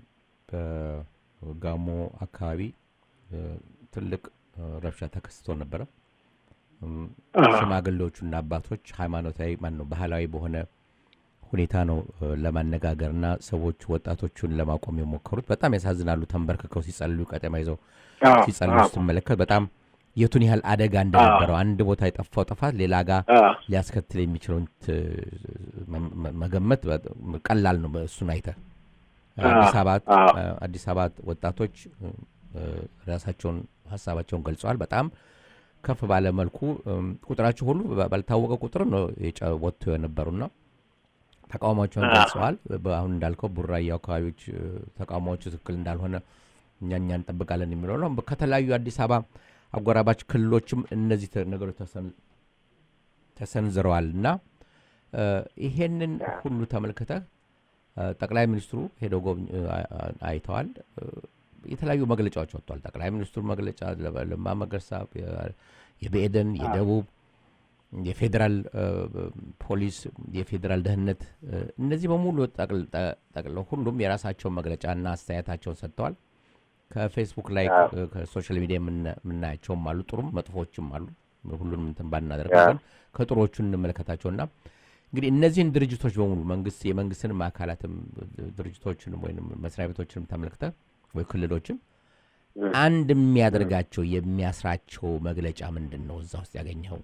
በጋሞ አካባቢ እ፣ ትልቅ እ፣ ረብሻ ተከስቶ ነበረ። እም፣ አዎ። ሽማግሌዎቹና አባቶች ሃይማኖታዊ ማን ነው ባህላዊ በሆነ ሁኔታ ነው እ፣ ለማነጋገርና ሰዎች ወጣቶቹን ለማቆም የሞከሩት። በጣም ያሳዝናሉ። ተንበርክከው ሲጸልዩ ቀጠማ ይዘው አዎ፣ ሲጸልዩ አዎ፣ ስትመለከት በጣም የቱን ያህል አደጋ እንደነበረው አንድ ቦታ የጠፋው ጥፋት ሌላ ጋር አዎ። ሊያስከትል የሚችለውን ት- መ- መ- መገመት በጣም ቀላል ነው። እሱን አይተ አዲስ አበባ አዎ። አዲስ አበባ ወጣቶች እ፣ ራሳቸውን ሀሳባቸውን ገልጸዋል። በጣም ከፍ ባለ መልኩ እም፣ ቁጥራቸው ሁሉ ባ- ባልታወቀ ቁጥር ነው የጨ- ወጥተው የነበሩና ተቃውሟቸውን አዎ። ገልጸዋል። በአሁን እንዳልከው ቡራዩ አካባቢዎች እ፣ ተቃውሟዎቹ ትክክል እንዳልሆነ እኛ እኛ እንጠብቃለን የሚለው ነው። ከተለያዩ አዲስ አበባ አጎራባች ክልሎችም እነዚህ ተ- ነገሮች ተሰን- ተሰንዝረዋል እና እ፣ ይሄንን ሁሉ ተመልክተህ እ፣ ጠቅላይ ሚኒስትሩ ሄደው ጎብኝ- እ፣ አ- አ- አይተዋል። እ፣ የተለያዩ መግለጫዎች ወጥቷል። ጠቅላይ ሚኒስትሩ መግለጫ ለ- ለማ መገርሳ፣ የ- የብኤደን፣ የደቡብ፣ የፌዴራል እ፣ ፖሊስ፣ የፌዴራል ደህንነት እ፣ እነዚህ በሙሉ ጠቅል- ጠ- ጠቅልለው ሁሉም የራሳቸውን መግለጫና አስተያየታቸውን ሰጥተዋል። ከፌስቡክ ላይ አዎ። እ፣ ከሶሻል ሚዲያ የምና- የምናያቸውም አሉ፣ ጥሩም መጥፎችም አሉ። ሁሉንም እንትን ባናደርግ አዎ። ግን ከጥሮቹ እንመለከታቸውና እንግዲህ እነዚህን ድርጅቶች በሙሉ መንግስት የመንግስትንም አካላትም ድርጅቶችንም ወይም መስሪያ ቤቶችንም ተመልክተ ወይ ክልሎችም አንድ የሚያደርጋቸው የሚያስራቸው መግለጫ ምንድን ነው? እዛ ውስጥ ያገኘኸው?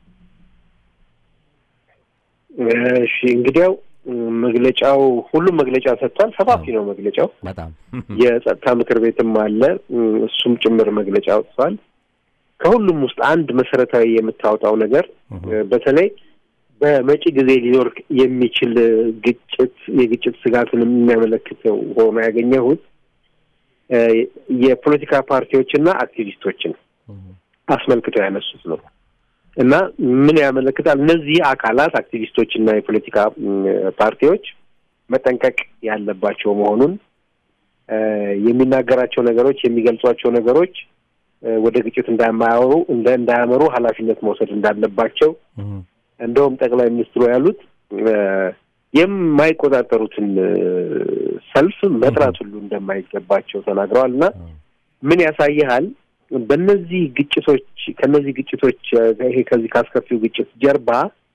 እሺ እንግዲያው መግለጫው ሁሉም መግለጫ ሰጥቷል። ሰፋፊ ነው መግለጫው። በጣም የጸጥታ ምክር ቤትም አለ፣ እሱም ጭምር መግለጫ አውጥቷል። ከሁሉም ውስጥ አንድ መሰረታዊ የምታወጣው ነገር በተለይ በመጪ ጊዜ ሊኖር የሚችል ግጭት የግጭት ስጋትን የሚያመለክተው ሆኖ ያገኘሁት እ የፖለቲካ ፓርቲዎችና አክቲቪስቶችን አስመልክተው ያነሱት ነው። እና ምን ያመለክታል? እነዚህ አካላት አክቲቪስቶችና የፖለቲካ ፓርቲዎች መጠንቀቅ ያለባቸው መሆኑን የሚናገራቸው ነገሮች የሚገልጿቸው ነገሮች ወደ ግጭት እንዳያማሩ እንደ እንዳያመሩ ኃላፊነት መውሰድ እንዳለባቸው እንደውም ጠቅላይ ሚኒስትሩ ያሉት የማይቆጣጠሩትን ሰልፍ መጥራት ሁሉ እንደማይገባቸው ተናግረዋል እና ምን ያሳይሃል? በእነዚህ ግጭቶች ከነዚህ ግጭቶች ይሄ ከዚህ ካስከፊው ግጭት ጀርባ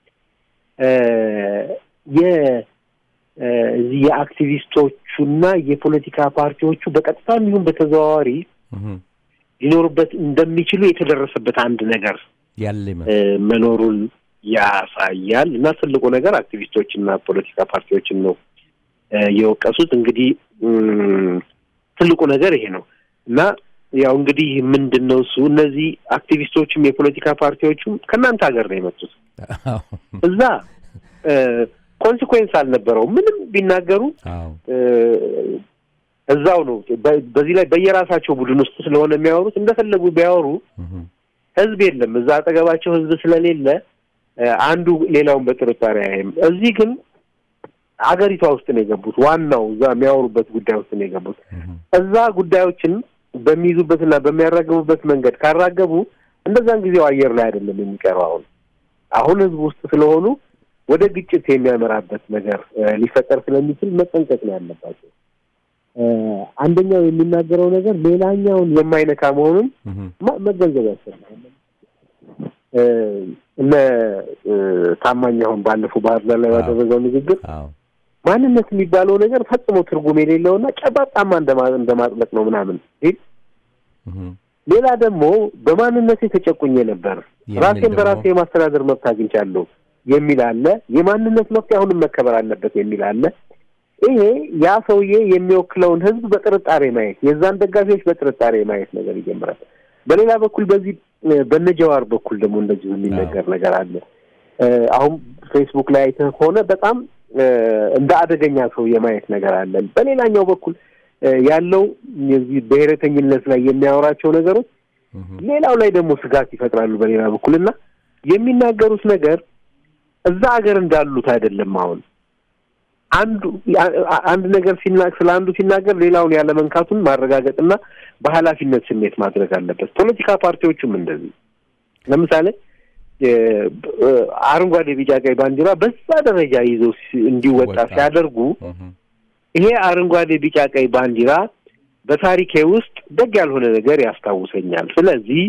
የዚህ የአክቲቪስቶቹና የፖለቲካ ፓርቲዎቹ በቀጥታ ይሁን በተዘዋዋሪ ሊኖሩበት እንደሚችሉ የተደረሰበት አንድ ነገር ያለ መኖሩን ያሳያል እና ትልቁ ነገር አክቲቪስቶችና ፖለቲካ ፓርቲዎችን ነው የወቀሱት። እንግዲህ ትልቁ ነገር ይሄ ነው እና ያው እንግዲህ ምንድን ነው እሱ እነዚህ አክቲቪስቶችም የፖለቲካ ፓርቲዎቹም ከእናንተ ሀገር ነው የመጡት። እዛ ኮንሲኩዌንስ አልነበረውም። ምንም ቢናገሩ እዛው ነው። በዚህ ላይ በየራሳቸው ቡድን ውስጥ ስለሆነ የሚያወሩት እንደፈለጉ ቢያወሩ ህዝብ የለም እዛ አጠገባቸው ህዝብ ስለሌለ አንዱ ሌላውን በጥርጣሬ አያይም። እዚህ ግን አገሪቷ ውስጥ ነው የገቡት። ዋናው እዛ የሚያወሩበት ጉዳይ ውስጥ ነው የገቡት። እዛ ጉዳዮችን በሚይዙበትና በሚያራግቡበት መንገድ ካራገቡ እንደዛን ጊዜው አየር ላይ አይደለም የሚቀረው። አሁን አሁን ህዝብ ውስጥ ስለሆኑ ወደ ግጭት የሚያመራበት ነገር ሊፈጠር ስለሚችል መጠንቀቅ ነው ያለባቸው። አንደኛው የሚናገረው ነገር ሌላኛውን የማይነካ መሆኑን መገንዘብ ያስፈልጋል። እነ ታማኝ አሁን ባለፈው ባህር ዳር ላይ ባደረገው ንግግር ማንነት የሚባለው ነገር ፈጽሞ ትርጉም የሌለውና ጨባጣማ እንደማጥለቅ ነው ምናምን ሲል፣ ሌላ ደግሞ በማንነቴ ተጨቁኜ ነበር ራሴን በራሴ የማስተዳደር መብት አግኝቻለሁ የሚል አለ። የማንነት መብት አሁንም መከበር አለበት የሚል አለ። ይሄ ያ ሰውዬ የሚወክለውን ህዝብ በጥርጣሬ ማየት፣ የዛን ደጋፊዎች በጥርጣሬ ማየት ነገር ይጀምራል። በሌላ በኩል በዚህ በነጀዋር በኩል ደግሞ እንደዚሁ የሚነገር ነገር አለ። አሁን ፌስቡክ ላይ አይተህ ከሆነ በጣም እንደ አደገኛ ሰው የማየት ነገር አለ። በሌላኛው በኩል ያለው የዚህ ብሔረተኝነት ላይ የሚያወራቸው ነገሮች ሌላው ላይ ደግሞ ስጋት ይፈጥራሉ በሌላ በኩል እና የሚናገሩት ነገር እዛ ሀገር እንዳሉት አይደለም። አሁን አንዱ አንድ ነገር ሲናገር ስለ አንዱ ሲናገር ሌላውን ያለ መንካቱን ማረጋገጥና በኃላፊነት ስሜት ማድረግ አለበት። ፖለቲካ ፓርቲዎቹም እንደዚህ ለምሳሌ አረንጓዴ፣ ቢጫ፣ ቀይ ባንዲራ በዛ ደረጃ ይዘው እንዲወጣ ሲያደርጉ ይሄ አረንጓዴ፣ ቢጫ፣ ቀይ ባንዲራ በታሪኬ ውስጥ ደግ ያልሆነ ነገር ያስታውሰኛል። ስለዚህ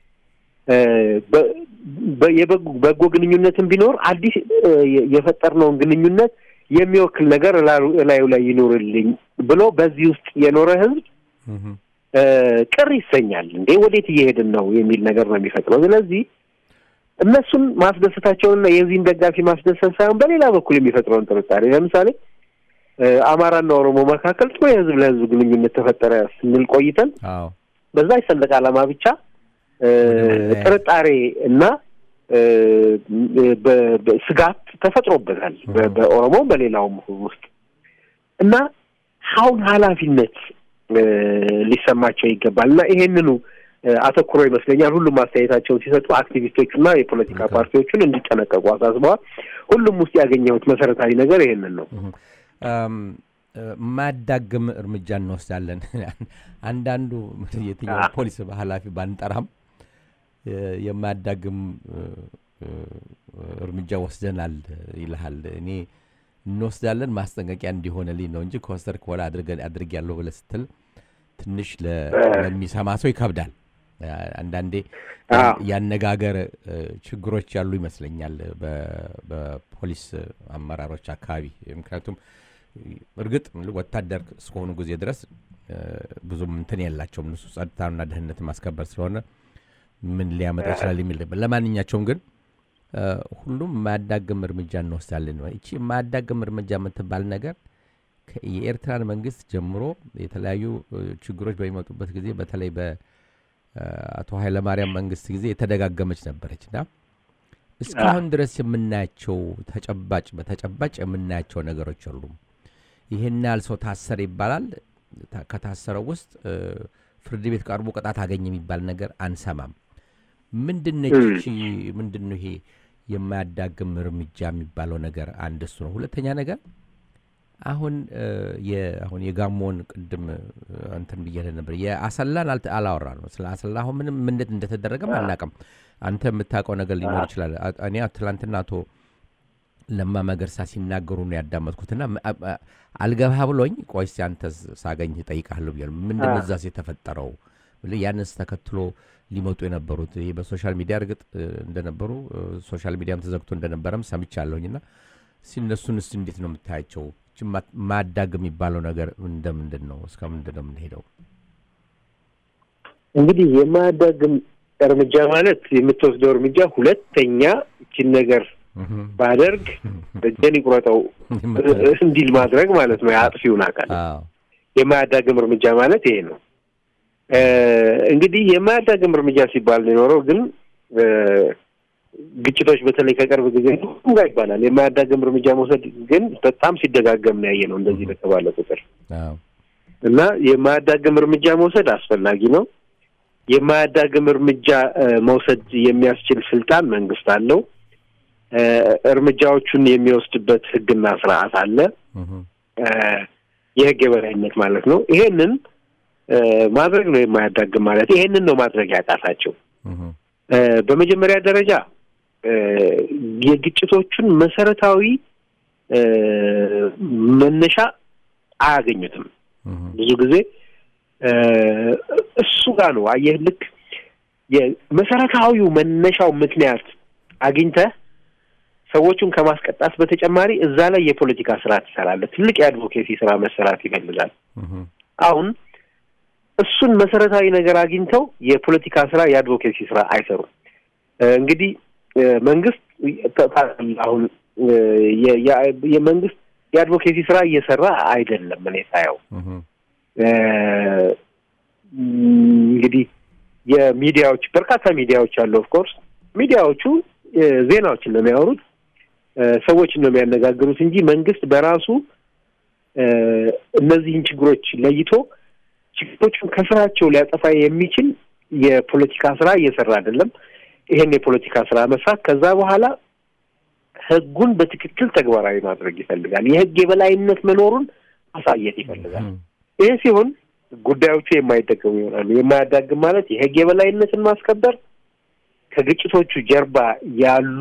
የበጎ ግንኙነትን ቢኖር አዲስ የፈጠርነውን ግንኙነት የሚወክል ነገር እላዩ ላይ ይኖርልኝ ብሎ በዚህ ውስጥ የኖረ ህዝብ ቅር ይሰኛል። እንዴ ወዴት እየሄድን ነው የሚል ነገር ነው የሚፈጥረው። ስለዚህ እነሱን ማስደሰታቸውንና የዚህን ደጋፊ ማስደሰት ሳይሆን በሌላ በኩል የሚፈጥረውን ጥርጣሬ ለምሳሌ አማራና ኦሮሞ መካከል ጥሩ የህዝብ ለህዝብ ግንኙነት ተፈጠረ ስንል ቆይተን በዛ ሰንደቅ ዓላማ ብቻ ጥርጣሬ እና ስጋት ተፈጥሮበታል በኦሮሞም በሌላውም ውስጥ እና አሁን ኃላፊነት ሊሰማቸው ይገባል እና ይሄንኑ አተኩሮ ይመስለኛል ሁሉም አስተያየታቸውን ሲሰጡ አክቲቪስቶቹና የፖለቲካ ፓርቲዎቹን እንዲጠነቀቁ አሳስበዋል። ሁሉም ውስጥ ያገኘሁት መሰረታዊ ነገር ይሄንን ነው። ማዳግም እርምጃ እንወስዳለን። አንዳንዱ የትኛው ፖሊስ ኃላፊ ባንጠራም የማያዳግም እርምጃ ወስደናል ይልሃል። እኔ እንወስዳለን ማስጠንቀቂያ እንዲሆንልኝ ነው እንጂ ከወሰድክ በኋላ አድርጌያለሁ ብለህ ስትል ትንሽ ለሚሰማ ሰው ይከብዳል። አንዳንዴ ያነጋገር ችግሮች ያሉ ይመስለኛል በፖሊስ አመራሮች አካባቢ። ምክንያቱም እርግጥ ወታደር እስከሆኑ ጊዜ ድረስ ብዙም እንትን የላቸውም እነሱ ጸጥታና ደህንነት ማስከበር ስለሆነ ምን ሊያመጣ ይችላል የሚል ለማንኛቸውም ግን ሁሉም የማያዳግም እርምጃ እንወስዳለን። ይቺ የማያዳግም እርምጃ የምትባል ነገር የኤርትራን መንግስት ጀምሮ የተለያዩ ችግሮች በሚመጡበት ጊዜ በተለይ በአቶ ኃይለማርያም መንግስት ጊዜ የተደጋገመች ነበረች እና እስካሁን ድረስ የምናያቸው ተጨባጭ በተጨባጭ የምናያቸው ነገሮች የሉም። ይህን ያህል ሰው ታሰረ ይባላል። ከታሰረው ውስጥ ፍርድ ቤት ቀርቦ ቅጣት አገኘ የሚባል ነገር አንሰማም። ምንድን ነች ይቺ ምንድን ነው ይሄ የማያዳግም እርምጃ የሚባለው ነገር? አንድ እሱ ነው። ሁለተኛ ነገር አሁን እ፣ የ- አሁን የጋሞን ቅድም እ፣ እንትን ብያለህ ነበር። የአሰላን አልተ- አላወራንም። ስለ አሰላ አሁን ምንም ምንድን እንደተደረገም አናውቅም። አንተ የምታውቀው ነገር ሊኖር ይችላል። አ- እኔ ትላንትና አቶ ለማ መገርሳ ሲናገሩ ነው ያዳመጥኩትና ም- አ- አ- አልገባህ ብሎኝ ቆይ እስኪ አንተ ሳገኝ እጠይቅሃለሁ ብያለሁ። ምንድን ነው እዛስ የተፈጠረው ብለህ ያንስ ተከትሎ ሊመጡ የነበሩት ይህ በሶሻል ሚዲያ እርግጥ እ፣ እንደነበሩ እ፣ ሶሻል ሚዲያም ተዘግቶ እንደነበረም ሰምቻለሁኝና ሲነሱን ስ እንዴት ነው የምታያቸው? ይቺ ማ- ማዳግ የሚባለው ነገር እንደምንድን ነው? እስከ ምንድን ነው የምንሄደው? እንግዲህ የማያዳግም እርምጃ ማለት የምትወስደው እርምጃ ሁለተኛ ይችን ነገር እህም፣ ባደርግ እጄን ይቁረጠው እንዲል ማድረግ ማለት ነው። የአጥፊውን አካል አዎ፣ የማያዳግም እርምጃ ማለት ይሄ ነው። እ፣ እንግዲህ የማያዳግም እርምጃ ሲባል ነው የኖረው ግን እ፣ ግጭቶች በተለይ ከቅርብ ጊዜ ሁሉም ጋር ይባላል። የማያዳግም እርምጃ መውሰድ ግን በጣም ሲደጋገም ነው ያየ ነው እንደዚህ በተባለ ቁጥር አዎ፣ እና የማያዳግም እርምጃ መውሰድ አስፈላጊ ነው። የማያዳግም እርምጃ እ፣ መውሰድ የሚያስችል ስልጣን መንግስት አለው። እ፣ እርምጃዎቹን የሚወስድበት ሕግና ስርዓት አለ። እህም፣ እ፣ የህግ የበላይነት ማለት ነው። ይሄንን እ፣ ማድረግ ነው የማያዳግም ማለት። ይሄንን ነው ማድረግ ያቃታቸው። እህም፣ እ፣ በመጀመሪያ ደረጃ እ፣ የግጭቶቹን መሰረታዊ እ፣ መነሻ አያገኙትም። እህም፣ ብዙ ጊዜ እ፣ እሱ ጋር ነው አየህ፣ ልክ የመሰረታዊው መነሻው ምክንያት አግኝተህ ሰዎቹን ከማስቀጣት በተጨማሪ እዛ ላይ የፖለቲካ ስራ ትሰራለህ። ትልቅ የአድቮኬሲ ስራ መሰራት ይፈልጋል። እህም፣ አሁን እሱን መሰረታዊ ነገር አግኝተው የፖለቲካ ስራ የአድቮኬሲ ስራ አይሰሩም። እ፣ እንግዲህ እ፣ መንግስት ተ- ታ- አሁን እ፣ የ- የ- የመንግስት የአድቮኬሲ ስራ እየሰራ አይደለም እኔ ሳየው እህም፣ እ፣ እንግዲህ የሚዲያዎች በርካታ ሚዲያዎች አሉ። ኦፍኮርስ ሚዲያዎቹ እ፣ ዜናዎችን ነው የሚያወሩት፣ እ፣ ሰዎችን ነው የሚያነጋግሩት እንጂ መንግስት በራሱ እ፣ እነዚህን ችግሮች ለይቶ ችግሮቹን ከስራቸው ሊያጠፋ የሚችል የፖለቲካ ስራ እየሰራ አይደለም። ይሄን የፖለቲካ ስራ መስራት ከዛ በኋላ ህጉን በትክክል ተግባራዊ ማድረግ ይፈልጋል። የህግ የበላይነት መኖሩን ማሳየት ይፈልጋል። እህም፣ ይህ ሲሆን ጉዳዮቹ የማይደገሙ ይሆናሉ። የማያዳግም ማለት የህግ የበላይነትን ማስከበር ከግጭቶቹ ጀርባ ያሉ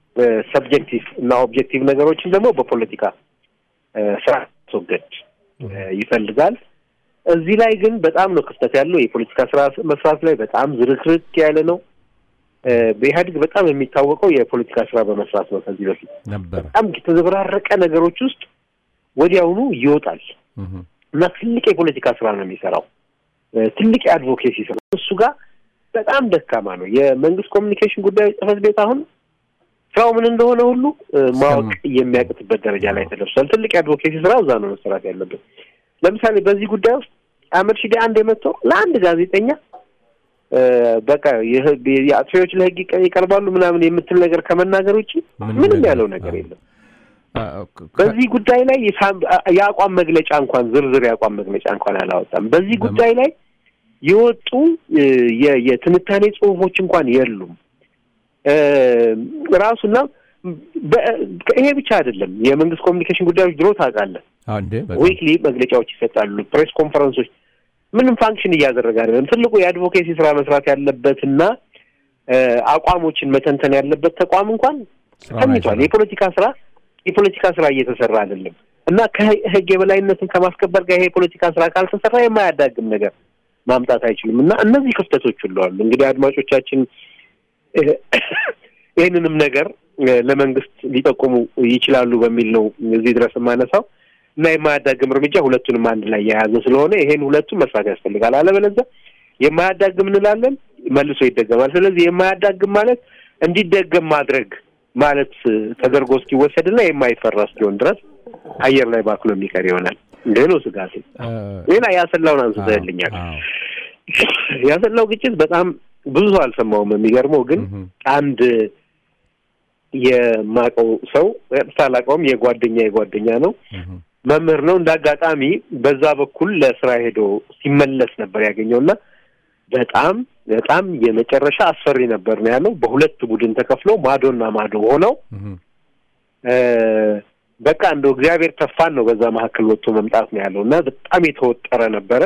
ሰብጀክቲቭ እና ኦብጀክቲቭ ነገሮችን ደግሞ በፖለቲካ እ፣ ስራ ማስወገድ እ፣ ይፈልጋል። እዚህ ላይ ግን በጣም ነው ክፍተት ያለው። የፖለቲካ ስራ መስራት ላይ በጣም ዝርክርክ ያለ ነው። እ፣ በኢህአዴግ በጣም የሚታወቀው የፖለቲካ ስራ በመስራት ነው። ከዚህ በፊት ነበረ። በጣም የተዘበራረቀ ነገሮች ውስጥ ወዲያውኑ ይወጣል እህም፣ እና ትልቅ የፖለቲካ ስራ ነው የሚሰራው። እ፣ ትልቅ የአድቮኬሲ ስራ እሱ ጋር በጣም ደካማ ነው። የመንግስት ኮሚኒኬሽን ጉዳዮች ጽህፈት ቤት አሁን ስራው ምን እንደሆነ ሁሉ እ፣ ማወቅ የሚያቅትበት ደረጃ ላይ ተደርሷል። ትልቅ የአድቮኬሲ ስራ እዛ ነው መሰራት ያለበት። ለምሳሌ በዚህ ጉዳይ ውስጥ አህመድ ሺዴ አንድ የመጣው ለአንድ ጋዜጠኛ እ፣ በቃ የህግ የአጥፊዎች ለህግ ይቀ- ይቀርባሉ ምናምን የምትል ነገር ከመናገር ውጭ ምንም ምንም ነገር- ያለው ነገር አዎ። የለም። አ- ከ- በዚህ ጉዳይ ላይ የሳም- የአቋም መግለጫ እንኳን ዝርዝር የአቋም መግለጫ እንኳን አላወጣም። በዚህ በም- ጉዳይ ላይ የወጡ እ፣ የ- የትንታኔ ጽሁፎች እንኳን የሉም። እ፣ ራሱና በ- ይሄ ብቻ አይደለም። የመንግስት ኮሚኒኬሽን ጉዳዮች ድሮ ታውቃለህ፣ አዎ፣ እንዴ በጣም ዊክሊ መግለጫዎች ይሰጣሉ፣ ፕሬስ ኮንፈረንሶች፣ ምንም ፋንክሽን እያደረገ አይደለም። ትልቁ የአድቮኬሲ ስራ መስራት ያለበትና እ፣ አቋሞችን መተንተን ያለበት ተቋም እንኳን ስራውን ተኝቷል። አይሰራም። የፖለቲካ ስራ የፖለቲካ ስራ እየተሰራ አይደለም እና ከህግ የበላይነትን ከማስከበር ጋር ይሄ የፖለቲካ ስራ ካልተሰራ የማያዳግም ነገር ማምጣት አይችልም እና እነዚህ ክፍተቶች ሁሉ አሉ። እንግዲህ አድማጮቻችን እ፣ ይህንንም ነገር እ፣ ለመንግስት ሊጠቁሙ ይችላሉ በሚል ነው እዚህ ድረስ የማነሳው እና የማያዳግም እርምጃ ሁለቱንም አንድ ላይ የያዘ ስለሆነ ይሄን ሁለቱም መስራት ያስፈልጋል። አለበለዚያ የማያዳግም እንላለን፣ መልሶ ይደገማል። ስለዚህ የማያዳግም ማለት እንዲደገም ማድረግ ማለት እ፣ ተደርጎ እስኪወሰድና የማይፈራ እስኪሆን ድረስ አየር ላይ ባክሎ የሚቀር ይሆናል። እንዲህ ነው ስጋቴ። አ፣ ሌላ ያሰላውን አንስተህልኛል። አዎ፣ ያሰላው ግጭት በጣም ብዙ ሰው አልሰማውም። የሚገርመው ግን እህም፣ አንድ የማውቀው ሰው ሳላውቀውም የጓደኛ የጓደኛ ነው እህም፣ መምህር ነው። እንደ አጋጣሚ በዛ በኩል ለስራ ሄዶ ሲመለስ ነበር ያገኘውና በጣም በጣም የመጨረሻ አስፈሪ ነበር ነው ያለው። በሁለት ቡድን ተከፍለው ማዶና ማዶ ሆነው እህ፣ እ፣ በቃ እንደው እግዚአብሔር ተፋን ነው በዛ መካከል ወጥቶ መምጣት ነው ያለው እና በጣም የተወጠረ ነበረ።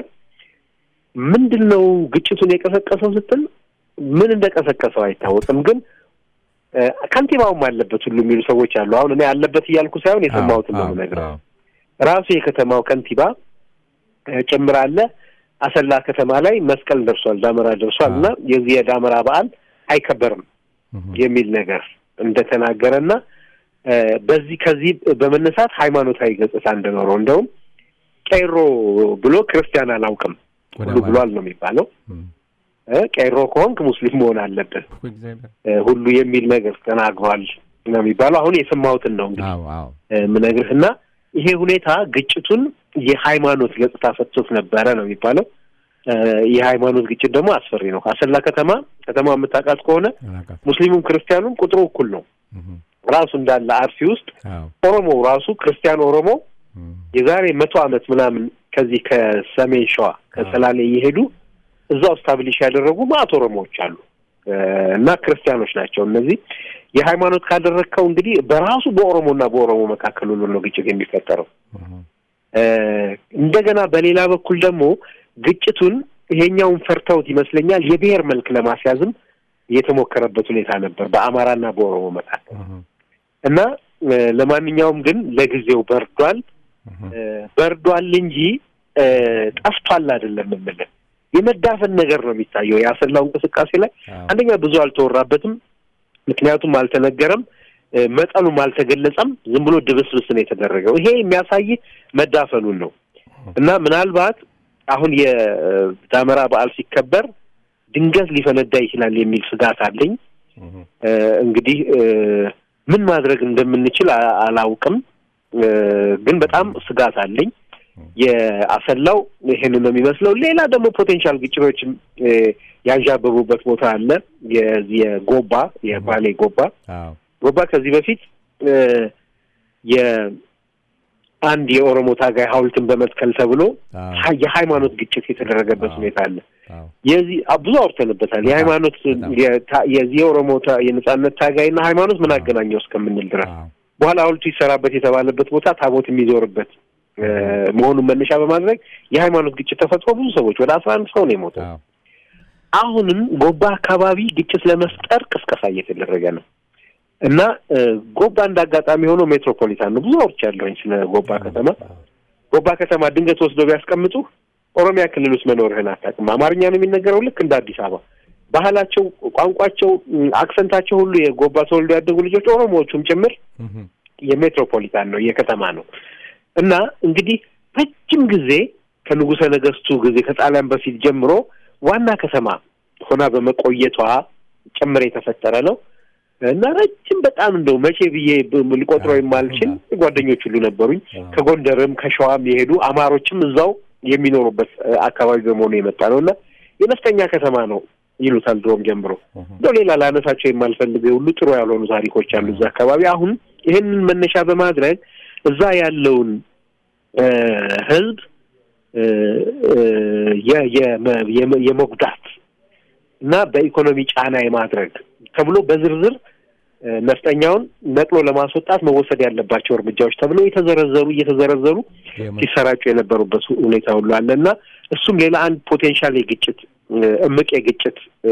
ምንድን ነው ግጭቱን የቀሰቀሰው ስትል ምን እንደቀሰቀሰው አይታወቅም። ግን እ፣ ከንቲባውም አለበት ሁሉ የሚሉ ሰዎች አሉ። አሁን እኔ አለበት እያልኩ ሳይሆን የሰማሁትን ነው አዎ፣ የምነግርህ። አዎ። ራሱ የከተማው ከንቲባ እ፣ ጭምር አለ። አሰላ ከተማ ላይ መስቀል ደርሷል፣ ዳመራ ደርሷል እና የዚህ የዳመራ በዓል አይከበርም እህ፣ የሚል ነገር እንደተናገረና እ፣ በዚህ ከዚህ በመነሳት ሃይማኖታዊ ገጽታ እንደኖረው እንደውም ቄሮ ብሎ ክርስቲያን አላውቅም ወደ ሁሉ ማለት- ብሏል ነው የሚባለው። እህ፣ እ፣ ቄሮ ከሆንክ ሙስሊም መሆን አለብህ እኮ እግዚአብሔር። እ፣ ሁሉ የሚል ነገር ተናግሯል ነው የሚባለው። አሁን የሰማሁትን ነው እንግዲህ አዎ፣ አዎ። ምነግርህ እና ይሄ ሁኔታ ግጭቱን የሃይማኖት ገጽታ ሰጥቶት ነበረ ነው የሚባለው። እ፣ የሃይማኖት ግጭት ደግሞ አስፈሪ ነው። አሰላ ከተማ ከተማ የምታውቃት ከሆነ አላውቃትም። ሙስሊሙም ክርስቲያኑም ቁጥሩ እኩል ነው። እህ፣ ራሱ እንዳለ አርሲ ውስጥ አዎ። ኦሮሞ ራሱ ክርስቲያን ኦሮሞ እህ፣ የዛሬ መቶ ዓመት ምናምን ከዚህ ከሰሜን ሸዋ ከሰላሌ እየሄዱ እዛው ስታብሊሽ ያደረጉ ማዕት ኦሮሞዎች አሉ እ፣ እና ክርስቲያኖች ናቸው እነዚህ። የሃይማኖት ካደረግከው እንግዲህ በራሱ በኦሮሞና በኦሮሞ መካከል ሁሉ ነው ግጭት የሚፈጠረው። እህ፣ እ፣ እንደገና በሌላ በኩል ደግሞ ግጭቱን ይሄኛውን ፈርተውት ይመስለኛል የብሔር መልክ ለማስያዝም የተሞከረበት ሁኔታ ነበር በአማራና በኦሮሞ መካከል እህ፣ እና እ፣ ለማንኛውም ግን ለጊዜው በርዷል። እህ፣ እ፣ በርዷል እንጂ እ፣ ጠፍቷል አይደለም የምልህ። የመዳፈን ነገር ነው የሚታየው የአሰላው እንቅስቃሴ ላይ አዎ። አንደኛ ብዙ አልተወራበትም፣ ምክንያቱም አልተነገረም፣ እ፣ መጠኑም አልተገለጸም። ዝም ብሎ ድብስብስ ነው የተደረገው። ይሄ የሚያሳይ መዳፈኑን ነው እና ምናልባት አሁን የዳመራ በዓል ሲከበር ድንገት ሊፈነዳ ይችላል የሚል ስጋት አለኝ። እህ፣ እ፣ እንግዲህ እ፣ ምን ማድረግ እንደምንችል አ- አላውቅም፣ እ፣ ግን በጣም ስጋት አለኝ። የአሰላው ይሄንን ነው የሚመስለው። ሌላ ደግሞ ፖቴንሻል ግጭቶችም እ፣ ያንዣበቡበት ቦታ አለ። የዚህ የጎባ የባሌ ጎባ አዎ። ጎባ ከዚህ በፊት እ፣ የአንድ የኦሮሞ ታጋይ ሐውልትን በመትከል ተብሎ አዎ። ሀ- የሃይማኖት ግጭት የተደረገበት አዎ። ሁኔታ አለ። አዎ። የዚህ አ- ብዙ አውርተንበታል። በጣም፣ የሃይማኖት በጣም። የታ- የዚህ የኦሮሞ ታ- የነጻነት ታጋይና ሃይማኖት ምን አገናኘው እስከምንል ድረስ አዎ። በኋላ ሐውልቱ ይሰራበት የተባለበት ቦታ ታቦት የሚዞርበት እ፣ መሆኑን መነሻ በማድረግ የሃይማኖት ግጭት ተፈጥሮ ብዙ ሰዎች ወደ አስራ አንድ ሰው ነው የሞተው። አዎ። አሁንም ጎባ አካባቢ ግጭት ለመፍጠር ቅስቀሳ እየተደረገ ነው እና እ፣ ጎባ እንደ አጋጣሚ ሆኖ ሜትሮፖሊታን ነው። ብዙ አውርቻለሁኝ ስለ ጎባ ከተማ። ጎባ ከተማ ድንገት ወስደው ቢያስቀምጡ ኦሮሚያ ክልል ውስጥ መኖርህን አታውቅም። አማርኛ ነው የሚነገረው ልክ እንደ አዲስ አበባ። ባህላቸው፣ ቋንቋቸው፣ ም፣ አክሰንታቸው ሁሉ የጎባ ተወልዶ ያደጉ ልጆች ኦሮሞዎቹም ጭምር እህ፣ የሜትሮፖሊታን ነው የከተማ ነው እና እንግዲህ ረጅም ጊዜ ከንጉሠ ነገሥቱ ጊዜ ከጣሊያን በፊት ጀምሮ ዋና ከተማ ሆና በመቆየቷ ጭምር የተፈጠረ ነው እና ረጅም በጣም እንደው መቼ ብዬ ብ- ልቆጥረው የማልችል ጓደኞች ሁሉ ነበሩኝ። ከጎንደርም ከሸዋም የሄዱ አማሮችም እዛው የሚኖሩበት እ፣ አካባቢ በመሆኑ የመጣ ነው እና የነፍጠኛ ከተማ ነው ይሉታል ድሮም ጀምሮ። እንደው ሌላ ላነሳቸው የማልፈልግ ሁሉ ጥሩ ያልሆኑ ታሪኮች አሉ እዛ አካባቢ። አሁን ይህንን መነሻ በማድረግ እዛ ያለውን እ፣ ህዝብ እ፣ እ፣ የ- የመ- የመ- የመጉዳት እና በኢኮኖሚ ጫና የማድረግ ተብሎ በዝርዝር እ፣ ነፍጠኛውን ነቅሎ ለማስወጣት መወሰድ ያለባቸው እርምጃዎች ተብሎ የተዘረዘሩ እየተዘረዘሩ ሲሰራጩ የነበሩበት ሁኔታ ሁሉ አለ እና እሱም ሌላ አንድ ፖቴንሻል የግጭት እ፣ እምቅ የግጭት እ፣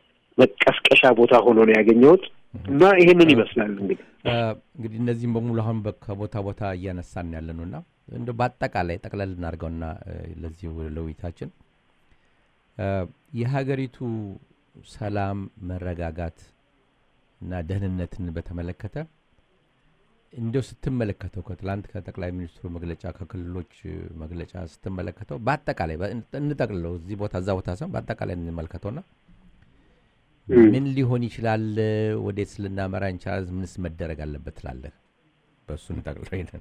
መቀስቀሻ ቦታ ሆኖ ነው ያገኘሁት እና ይሄንን ይመስላል እንግዲህ እ፣ እንግዲህ እነዚህም በሙሉ አሁን በ- ከቦታ ቦታ እያነሳን ያለ ነው እና እንደ በአጠቃላይ ጠቅለል እናድርገውና እ፣ ለዚህ ለውይይታችን እ፣ የሀገሪቱ ሰላም መረጋጋት እና ደህንነትን በተመለከተ እንደው ስትመለከተው ከትላንት ከጠቅላይ ሚኒስትሩ መግለጫ ከክልሎች እ፣ መግለጫ ስትመለከተው በአጠቃላይ በ- እንጠቅልለው እዚህ ቦታ እዛ ቦታ ሰም በአጠቃላይ እንመልከተውና ምን ሊሆን ይችላል? ወዴት ልናመራ እንችላለን? ምንስ መደረግ አለበት ትላለህ? በእሱ እንጠቅልለው ይሄንን።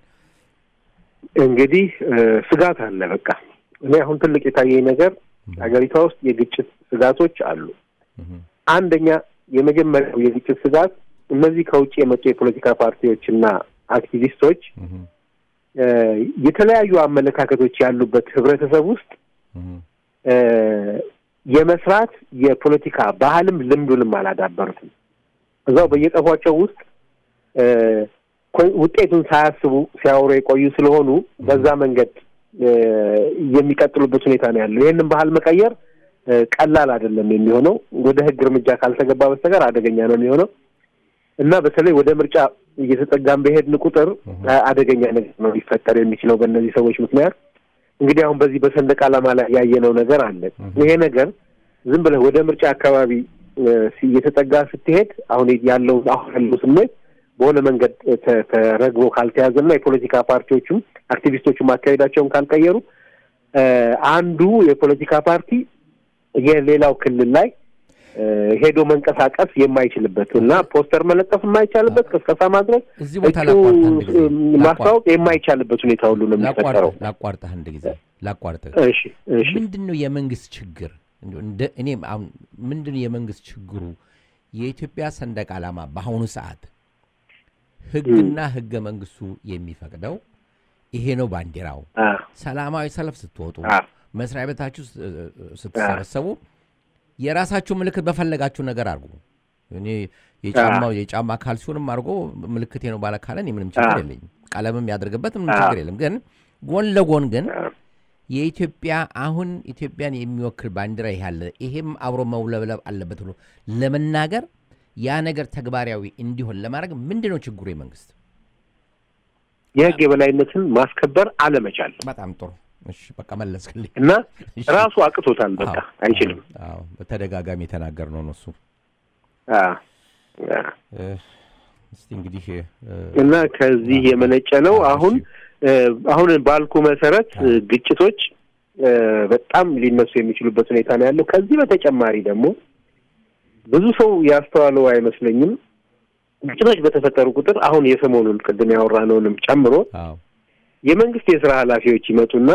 እንግዲህ እ፣ ስጋት አለ። በቃ እኔ አሁን ትልቅ የታየኝ ነገር ሀገሪቷ ውስጥ የግጭት ስጋቶች አሉ። እህ፣ አንደኛ የመጀመሪያው የግጭት ስጋት እነዚህ ከውጭ የመጡ የፖለቲካ ፓርቲዎችና አክቲቪስቶች እህ፣ እ፣ የተለያዩ አመለካከቶች ያሉበት ህብረተሰብ ውስጥ እህ፣ እ፣ የመስራት የፖለቲካ ባህልም ልምዱንም አላዳበሩትም። እዛው በየቀፏቸው ውስጥ እ፣ ኮ- ውጤቱን ሳያስቡ ሲያወሩ የቆዩ ስለሆኑ በዛ መንገድ እ፣ የሚቀጥሉበት ሁኔታ ነው ያለው። ይህንን ባህል መቀየር እ፣ ቀላል አይደለም የሚሆነው። ወደ ህግ እርምጃ ካልተገባ በስተቀር አደገኛ ነው የሚሆነው እና በተለይ ወደ ምርጫ እየተጠጋን በሄድን ቁጥር አ- አደገኛ ነገር ነው ሊፈጠር የሚችለው በእነዚህ ሰዎች ምክንያት። እንግዲህ አሁን በዚህ በሰንደቅ ዓላማ ላይ ያየነው ነገር አለ። ይሄ ነገር ዝም ብለህ ወደ ምርጫ አካባቢ እ፣ ሲ- እየተጠጋ ስትሄድ አሁን ያለው አሁን ያለው ስሜት በሆነ መንገድ ተ- ተረግቦ ካልተያዘና የፖለቲካ ፓርቲዎቹም አክቲቪስቶቹም አካሄዳቸውን ካልቀየሩ እ፣ አንዱ የፖለቲካ ፓርቲ የሌላው ክልል ላይ እ፣ ሄዶ መንቀሳቀስ የማይችልበት እና ፖስተር መለጠፍ የማይቻልበት ቅስቀሳ ማድረግ እዚህ ቦታ እጩ ላቋርጥ አንድ ጊዜ ማስታወቅ የማይቻልበት ሁኔታ ሁሉ ነው የሚፈጠረው። ላቋርጥ ላቋርጥህ አንድ ጊዜ ላቋርጥህ እሺ እሺ ምንድን ነው የመንግስት ችግር? እንደው እንደ እኔም አሁን ምንድን ነው የመንግስት ችግሩ? የኢትዮጵያ ሰንደቅ ዓላማ በአሁኑ ሰዓት ህግና ህገ መንግስቱ የሚፈቅደው ይሄ ነው ባንዲራው። አ ሰላማዊ ሰልፍ ስትወጡ፣ አ መስሪያ ቤታችሁ ስ- ስትሰበሰቡ የራሳችሁ ምልክት በፈለጋችሁ ነገር አድርጉ። እኔ የጫማው የጫማ ካልሲውንም አድርጎ ምልክቴ ነው ባለ ካለን ምንም ችግር አ። የለኝም። ቀለምም ያደርግበት ምንም አ። ችግር የለም። ግን ጎን ለጎን ግን አ የኢትዮጵያ አሁን ኢትዮጵያን የሚወክል ባንዲራ ይህ አለ፣ ይሄም አብሮ መውለብለብ አለበት ብሎ ለመናገር ያ ነገር ተግባራዊ እንዲሆን ለማድረግ ምንድን ነው ችግሩ? የመንግስት የህግ የበላይነትን ማስከበር አለመቻል በጣም ጥሩ። እሺ በቃ መለስክልኝ። እና እሺ። ራሱ አቅቶታል። በቃ አዎ፣ አይችልም። አዎ፣ በተደጋጋሚ የተናገርነው ነው እሱ። አ አ እ፣ እስቲ እንግዲህ እ፣ እና ከዚህ የመነጨ ነው። አዎ፣ አሁን እ፣ አሁን ባልኩ መሰረት እ፣ ግጭቶች እ፣ በጣም ሊነሱ የሚችሉበት ሁኔታ ነው ያለው። ከዚህ በተጨማሪ ደግሞ ብዙ ሰው ያስተዋለው አይመስለኝም። ግጭቶች በተፈጠሩ ቁጥር አሁን የሰሞኑን ቅድም ያወራነውንም ጨምሮ አዎ የመንግስት የስራ ኃላፊዎች ይመጡና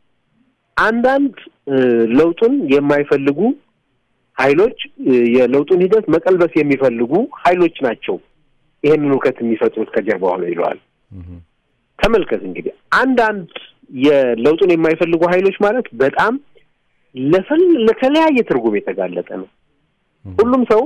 አንዳንድ እ፣ ለውጡን የማይፈልጉ ኃይሎች እ፣ የለውጡን ሂደት መቀልበስ የሚፈልጉ ኃይሎች ናቸው ይህንን እውከት የሚፈጥሩት ከጀርባ ሆነው ይለዋል። እህ፣ ተመልከት እንግዲህ አንዳንድ የለውጡን የማይፈልጉ ኃይሎች ማለት በጣም ለፈል ለተለያየ ትርጉም የተጋለጠ ነው። ሁሉም ሰው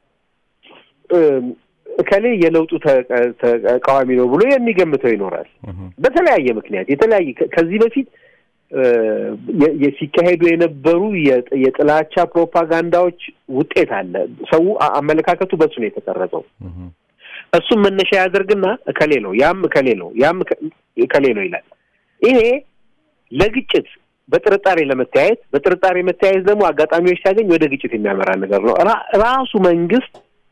እም፣ እከሌ የለውጡ ተቃ- ተቃዋሚ ነው ብሎ የሚገምተው ይኖራል። እህ፣ በተለያየ ምክንያት የተለያየ ከ- ከዚህ በፊት እ፣ የ- የ- ሲካሄዱ የነበሩ የጥ- የጥላቻ ፕሮፓጋንዳዎች ውጤት አለ። ሰው አ- አመለካከቱ በሱ ነው የተቀረጸው። እህ፣ እሱም መነሻ ያደርግና እከሌ ነው ያም እከሌ ነው ያም እከ- እከሌ ነው ይላል። ይሄ ለግጭት በጥርጣሬ ለመተያየት በጥርጣሬ መተያየት ደግሞ አጋጣሚዎች ሲያገኝ ወደ ግጭት የሚያመራ ነገር ነው። ራ- ራሱ መንግስት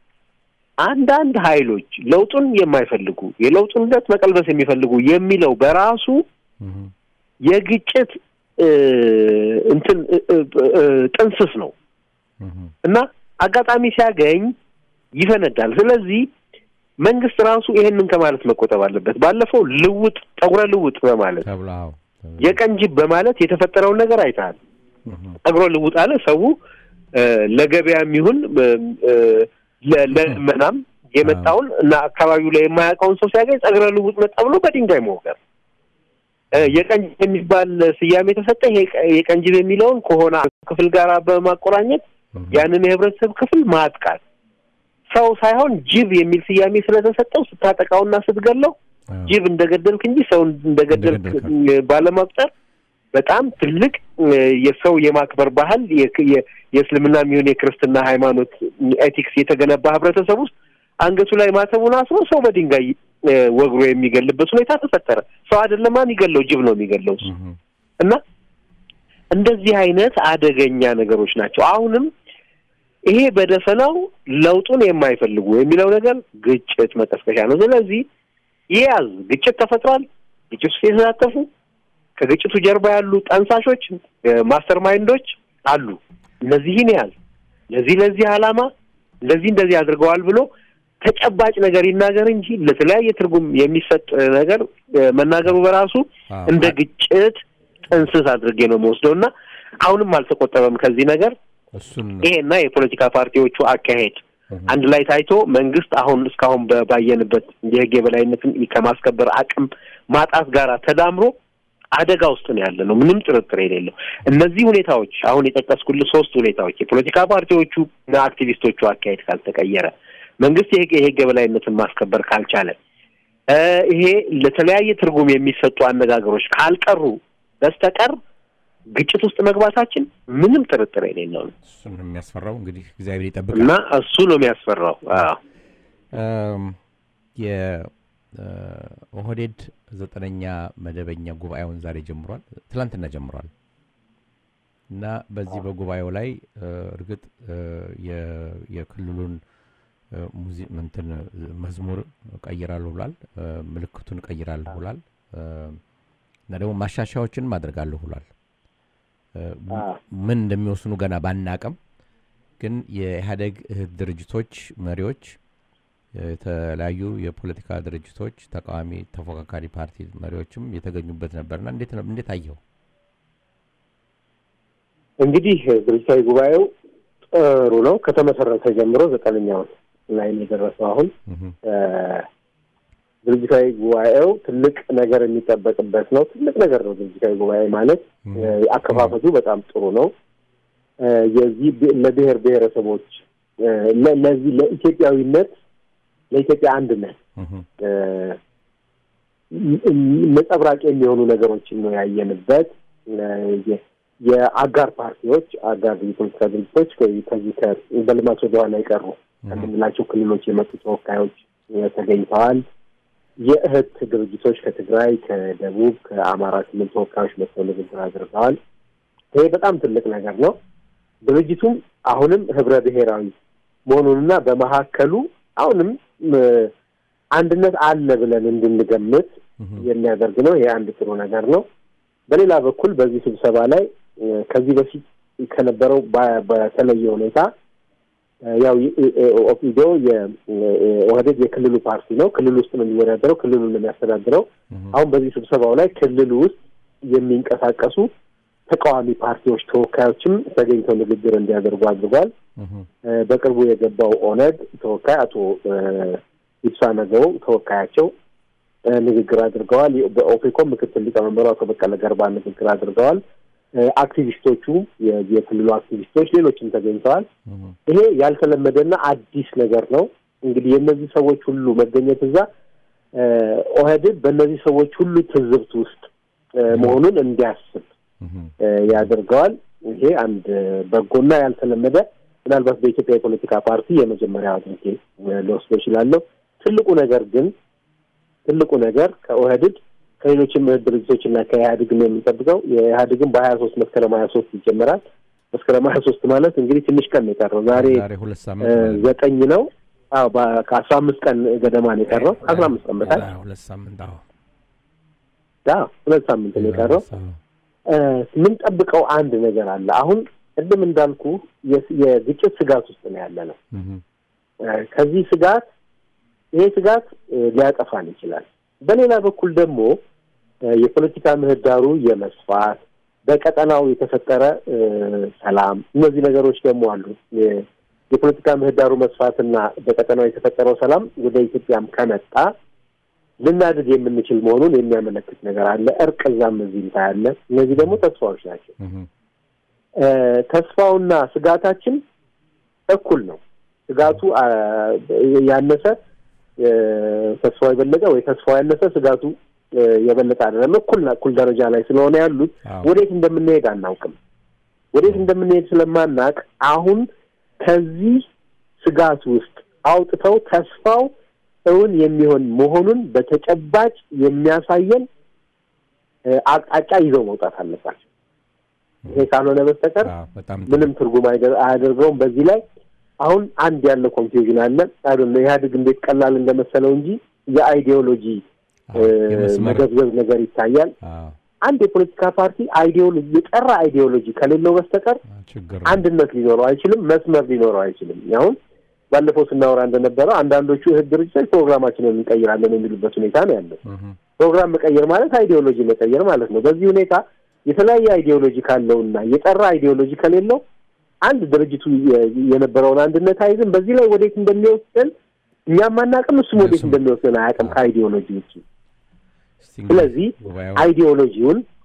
አንዳንድ ኃይሎች ለውጡን የማይፈልጉ የለውጡን ሂደት መቀልበስ የሚፈልጉ የሚለው በራሱ እህ፣ የግጭት እ፣ እንትን እ፣ እ፣ እ፣ ጥንስስ ነው እህ፣ እና አጋጣሚ ሲያገኝ ይፈነዳል። ስለዚህ መንግስት ራሱ ይሄንን ከማለት መቆጠብ አለበት። ባለፈው ልውጥ ጠጉረ ልውጥ በማለት ተብሎ አዎ፣ ተብሎ፣ የቀን ጅብ በማለት የተፈጠረውን ነገር አይተሃል። እህ፣ ጠጉረ ልውጥ አለ ሰው እ፣ ለገበያም ይሁን እ፣ እ፣ ለ- ለልመናም የመጣውን እና አካባቢው ላይ የማያውቀውን ሰው ሲያገኝ ጸጉረ ልውጥ መጣ ብሎ በድንጋይ መወገር እ፣ የቀንጅብ የሚባል ስያሜ የተሰጠ ይሄ ቀ- የቀንጅብ የሚለውን ከሆነ ክፍል ጋር በማቆራኘት እህ፣ ያንን የህብረተሰብ ክፍል ማጥቃት ሰው ሳይሆን ጅብ የሚል ስያሜ ስለተሰጠው ስታጠቃውና ስትገለው አዎ፣ ጅብ እንደገደልክ እንጂ ሰው እንደገደልክ እንደገደልክ ባለመቁጠር በጣም ትልቅ እ፣ የሰው የማክበር ባህል የ- የ- የእስልምና የሚሆን የክርስትና ሃይማኖት ኤቲክስ የተገነባ ህብረተሰብ ውስጥ አንገቱ ላይ ማተቡን አስሮ ሰው በድንጋይ እ፣ ወግሮ የሚገልበት ሁኔታ ተፈጠረ። ሰው አይደለም ማን ይገለው? ጅብ ነው የሚገለው እሱ። እህ፣ እና እንደዚህ አይነት አደገኛ ነገሮች ናቸው። አሁንም ይሄ በደፈናው ለውጡን የማይፈልጉ የሚለው ነገር ግጭት መቀስቀሻ ነው። ስለዚህ ይያዝ ግጭት ተፈጥሯል። ግጭት ውስጥ የተሳተፉ ከግጭቱ ጀርባ ያሉ ጠንሳሾች ማስተር ማይንዶች አሉ። እነዚህን ያዝ ለዚህ ለዚህ ዓላማ እንደዚህ እንደዚህ አድርገዋል ብሎ ተጨባጭ ነገር ይናገር እንጂ ለተለያየ ትርጉም የሚሰጥ ነገር እ፣ መናገሩ በራሱ አዎ፣ እንደ ግጭት ጥንስስ አድርጌ ነው የምወስደው እና አሁንም አልተቆጠበም ከዚህ ነገር እሱን ይሄና የፖለቲካ ፓርቲዎቹ አካሄድ እህ፣ አንድ ላይ ታይቶ መንግስት አሁን እስካሁን በ- ባየንበት የህግ የበላይነትን ከማስከበር አቅም ማጣት ጋር ተዳምሮ አደጋ ውስጥ ነው ያለ ነው፣ ምንም ጥርጥር የሌለው። እነዚህ ሁኔታዎች አሁን የጠቀስኩልህ ሶስት ሁኔታዎች የፖለቲካ ፓርቲዎቹ እና አክቲቪስቶቹ አካሄድ ካልተቀየረ፣ መንግስት የህግ የህግ የበላይነትን ማስከበር ካልቻለ፣ ይሄ ለተለያየ ትርጉም የሚሰጡ አነጋገሮች ካልቀሩ በስተቀር ግጭት ውስጥ መግባታችን ምንም ጥርጥር የሌለው ነው እሱን ነው የሚያስፈራው። እንግዲህ እግዚአብሔር ይጠብቃል። እና እሱ ነው የሚያስፈራው። አዎ የኦህዴድ ዘጠነኛ መደበኛ ጉባኤውን ዛሬ ጀምሯል፣ ትላንትና ጀምሯል እና በዚህ በጉባኤው ላይ እርግጥ የክልሉን እንትን መዝሙር ቀይራለሁ ብሏል፣ ምልክቱን ቀይራለሁ ብሏል እና ደግሞ ማሻሻያዎችን ማድረጋለሁ ብሏል። ምን እንደሚወስኑ ገና ባናቅም ግን የኢህአዴግ እህት ድርጅቶች መሪዎች የተለያዩ የፖለቲካ ድርጅቶች ተቃዋሚ ተፎካካሪ ፓርቲ መሪዎችም የተገኙበት ነበርና እንዴት ነው እንዴት አየው? እንግዲህ ድርጅታዊ ጉባኤው ጥሩ ነው። ከተመሰረተ ጀምሮ ዘጠነኛውን ላይ ነው የደረሰው። አሁን ድርጅታዊ ጉባኤው ትልቅ ነገር የሚጠበቅበት ነው። ትልቅ ነገር ነው ድርጅታዊ ጉባኤ ማለት። አከፋፈቱ በጣም ጥሩ ነው። የዚህ ለብሔር ብሔረሰቦች ለዚህ ለኢትዮጵያዊነት ለኢትዮጵያ አንድነት ነጸብራቅ የሚሆኑ ነገሮችን ነው ያየንበት። የአጋር ፓርቲዎች አጋር የፖለቲካ ድርጅቶች ከዚህ በልማት ወደኋላ የቀሩ ከምንላቸው ክልሎች የመጡ ተወካዮች ተገኝተዋል። የእህት ድርጅቶች ከትግራይ፣ ከደቡብ፣ ከአማራ ክልል ተወካዮች መጥተው ንግግር አድርገዋል። ይሄ በጣም ትልቅ ነገር ነው። ድርጅቱም አሁንም ህብረ ብሔራዊ መሆኑንና በመካከሉ አሁንም አንድነት አለ ብለን እንድንገምት የሚያደርግ ነው። ይሄ አንድ ጥሩ ነገር ነው። በሌላ በኩል በዚህ ስብሰባ ላይ ከዚህ በፊት ከነበረው በተለየ ሁኔታ ያው ኦፒዶ የኦህዴድ የክልሉ ፓርቲ ነው። ክልል ውስጥ ነው የሚወዳደረው፣ ክልሉን ነው የሚያስተዳድረው። አሁን በዚህ ስብሰባው ላይ ክልሉ ውስጥ የሚንቀሳቀሱ ተቃዋሚ ፓርቲዎች ተወካዮችም ተገኝተው ንግግር እንዲያደርጉ አድርጓል። በቅርቡ የገባው ኦነግ ተወካይ አቶ ኢብሳ ነገው ተወካያቸው ንግግር አድርገዋል። በኦፌኮ ምክትል ሊቀመንበሩ አቶ በቀለ ገርባ ንግግር አድርገዋል። አክቲቪስቶቹ የክልሉ አክቲቪስቶች፣ ሌሎችም ተገኝተዋል። ይሄ ያልተለመደና አዲስ ነገር ነው። እንግዲህ የእነዚህ ሰዎች ሁሉ መገኘት እዛ ኦህዴድ በእነዚህ ሰዎች ሁሉ ትዝብት ውስጥ መሆኑን እንዲያስብ ያደርገዋል። ይሄ አንድ በጎና ያልተለመደ ምናልባት በኢትዮጵያ የፖለቲካ ፓርቲ የመጀመሪያ አድርጌ ልወስደው እችላለሁ። ትልቁ ነገር ግን ትልቁ ነገር ከኦህዴድ ከሌሎችም ድርጅቶች እና ከኢህአዴግ ነው የሚጠብቀው። የኢህአዴግን በሀያ ሶስት መስከረም ሀያ ሶስት ይጀመራል። መስከረም ሀያ ሶስት ማለት እንግዲህ ትንሽ ቀን ነው የቀረው። ዛሬ ዘጠኝ ነው። አዎ ከአስራ አምስት ቀን ገደማ ነው የቀረው። ከአስራ አምስት ቀን በታች ሁለት ሳምንት አዎ ሁለት ሳምንት ነው የቀረው። የምንጠብቀው አንድ ነገር አለ። አሁን ቅድም እንዳልኩ የግጭት ስጋት ውስጥ ነው ያለ ነው። ከዚህ ስጋት ይሄ ስጋት ሊያጠፋን ይችላል። በሌላ በኩል ደግሞ የፖለቲካ ምህዳሩ የመስፋት በቀጠናው የተፈጠረ ሰላም፣ እነዚህ ነገሮች ደግሞ አሉ። የፖለቲካ ምህዳሩ መስፋትና በቀጠናው የተፈጠረው ሰላም ወደ ኢትዮጵያም ከመጣ ልናድግ የምንችል መሆኑን የሚያመለክት ነገር አለ። እርቅ እዛም እዚህም ታያለ። እነዚህ ደግሞ ተስፋዎች ናቸው። ተስፋውና ስጋታችን እኩል ነው። ስጋቱ ያነሰ ተስፋው የበለጠ ወይ ተስፋው ያነሰ ስጋቱ የበለጠ አይደለም። እኩል እኩል ደረጃ ላይ ስለሆነ ያሉት ወዴት እንደምንሄድ አናውቅም። ወዴት እንደምንሄድ ስለማናቅ አሁን ከዚህ ስጋት ውስጥ አውጥተው ተስፋው እውን የሚሆን መሆኑን በተጨባጭ የሚያሳየን አቅጣጫ ይዘው መውጣት አለባቸው። ይሄ ካልሆነ በስተቀር ምንም ትርጉም አያደርገውም። በዚህ ላይ አሁን አንድ ያለ ኮንፊውዥን አለ። አይደለ ኢህአዴግ እንዴት ቀላል እንደመሰለው እንጂ የአይዲዮሎጂ መገብገብ ነገር ይታያል። አንድ የፖለቲካ ፓርቲ አይዲዮሎጂ የጠራ አይዲዮሎጂ ከሌለው በስተቀር አንድነት ሊኖረው አይችልም፣ መስመር ሊኖረው አይችልም። አሁን ባለፈው ስናወራ እንደነበረው አንዳንዶቹ እህት ድርጅቶች ፕሮግራማችንን እንቀይራለን የሚሉበት ሁኔታ ነው ያለው። ፕሮግራም መቀየር ማለት አይዲዮሎጂ መቀየር ማለት ነው። በዚህ ሁኔታ የተለያየ አይዲዮሎጂ ካለውና የጠራ አይዲዮሎጂ ከሌለው አንድ ድርጅቱ የነበረውን አንድነት አይዝም። በዚህ ላይ ወዴት እንደሚወስደን እኛም አናውቅም፣ እሱም ወዴት እንደሚወስደን አያውቅም ከአይዲዮሎጂ ውጭ። ስለዚህ አይዲዮሎጂውን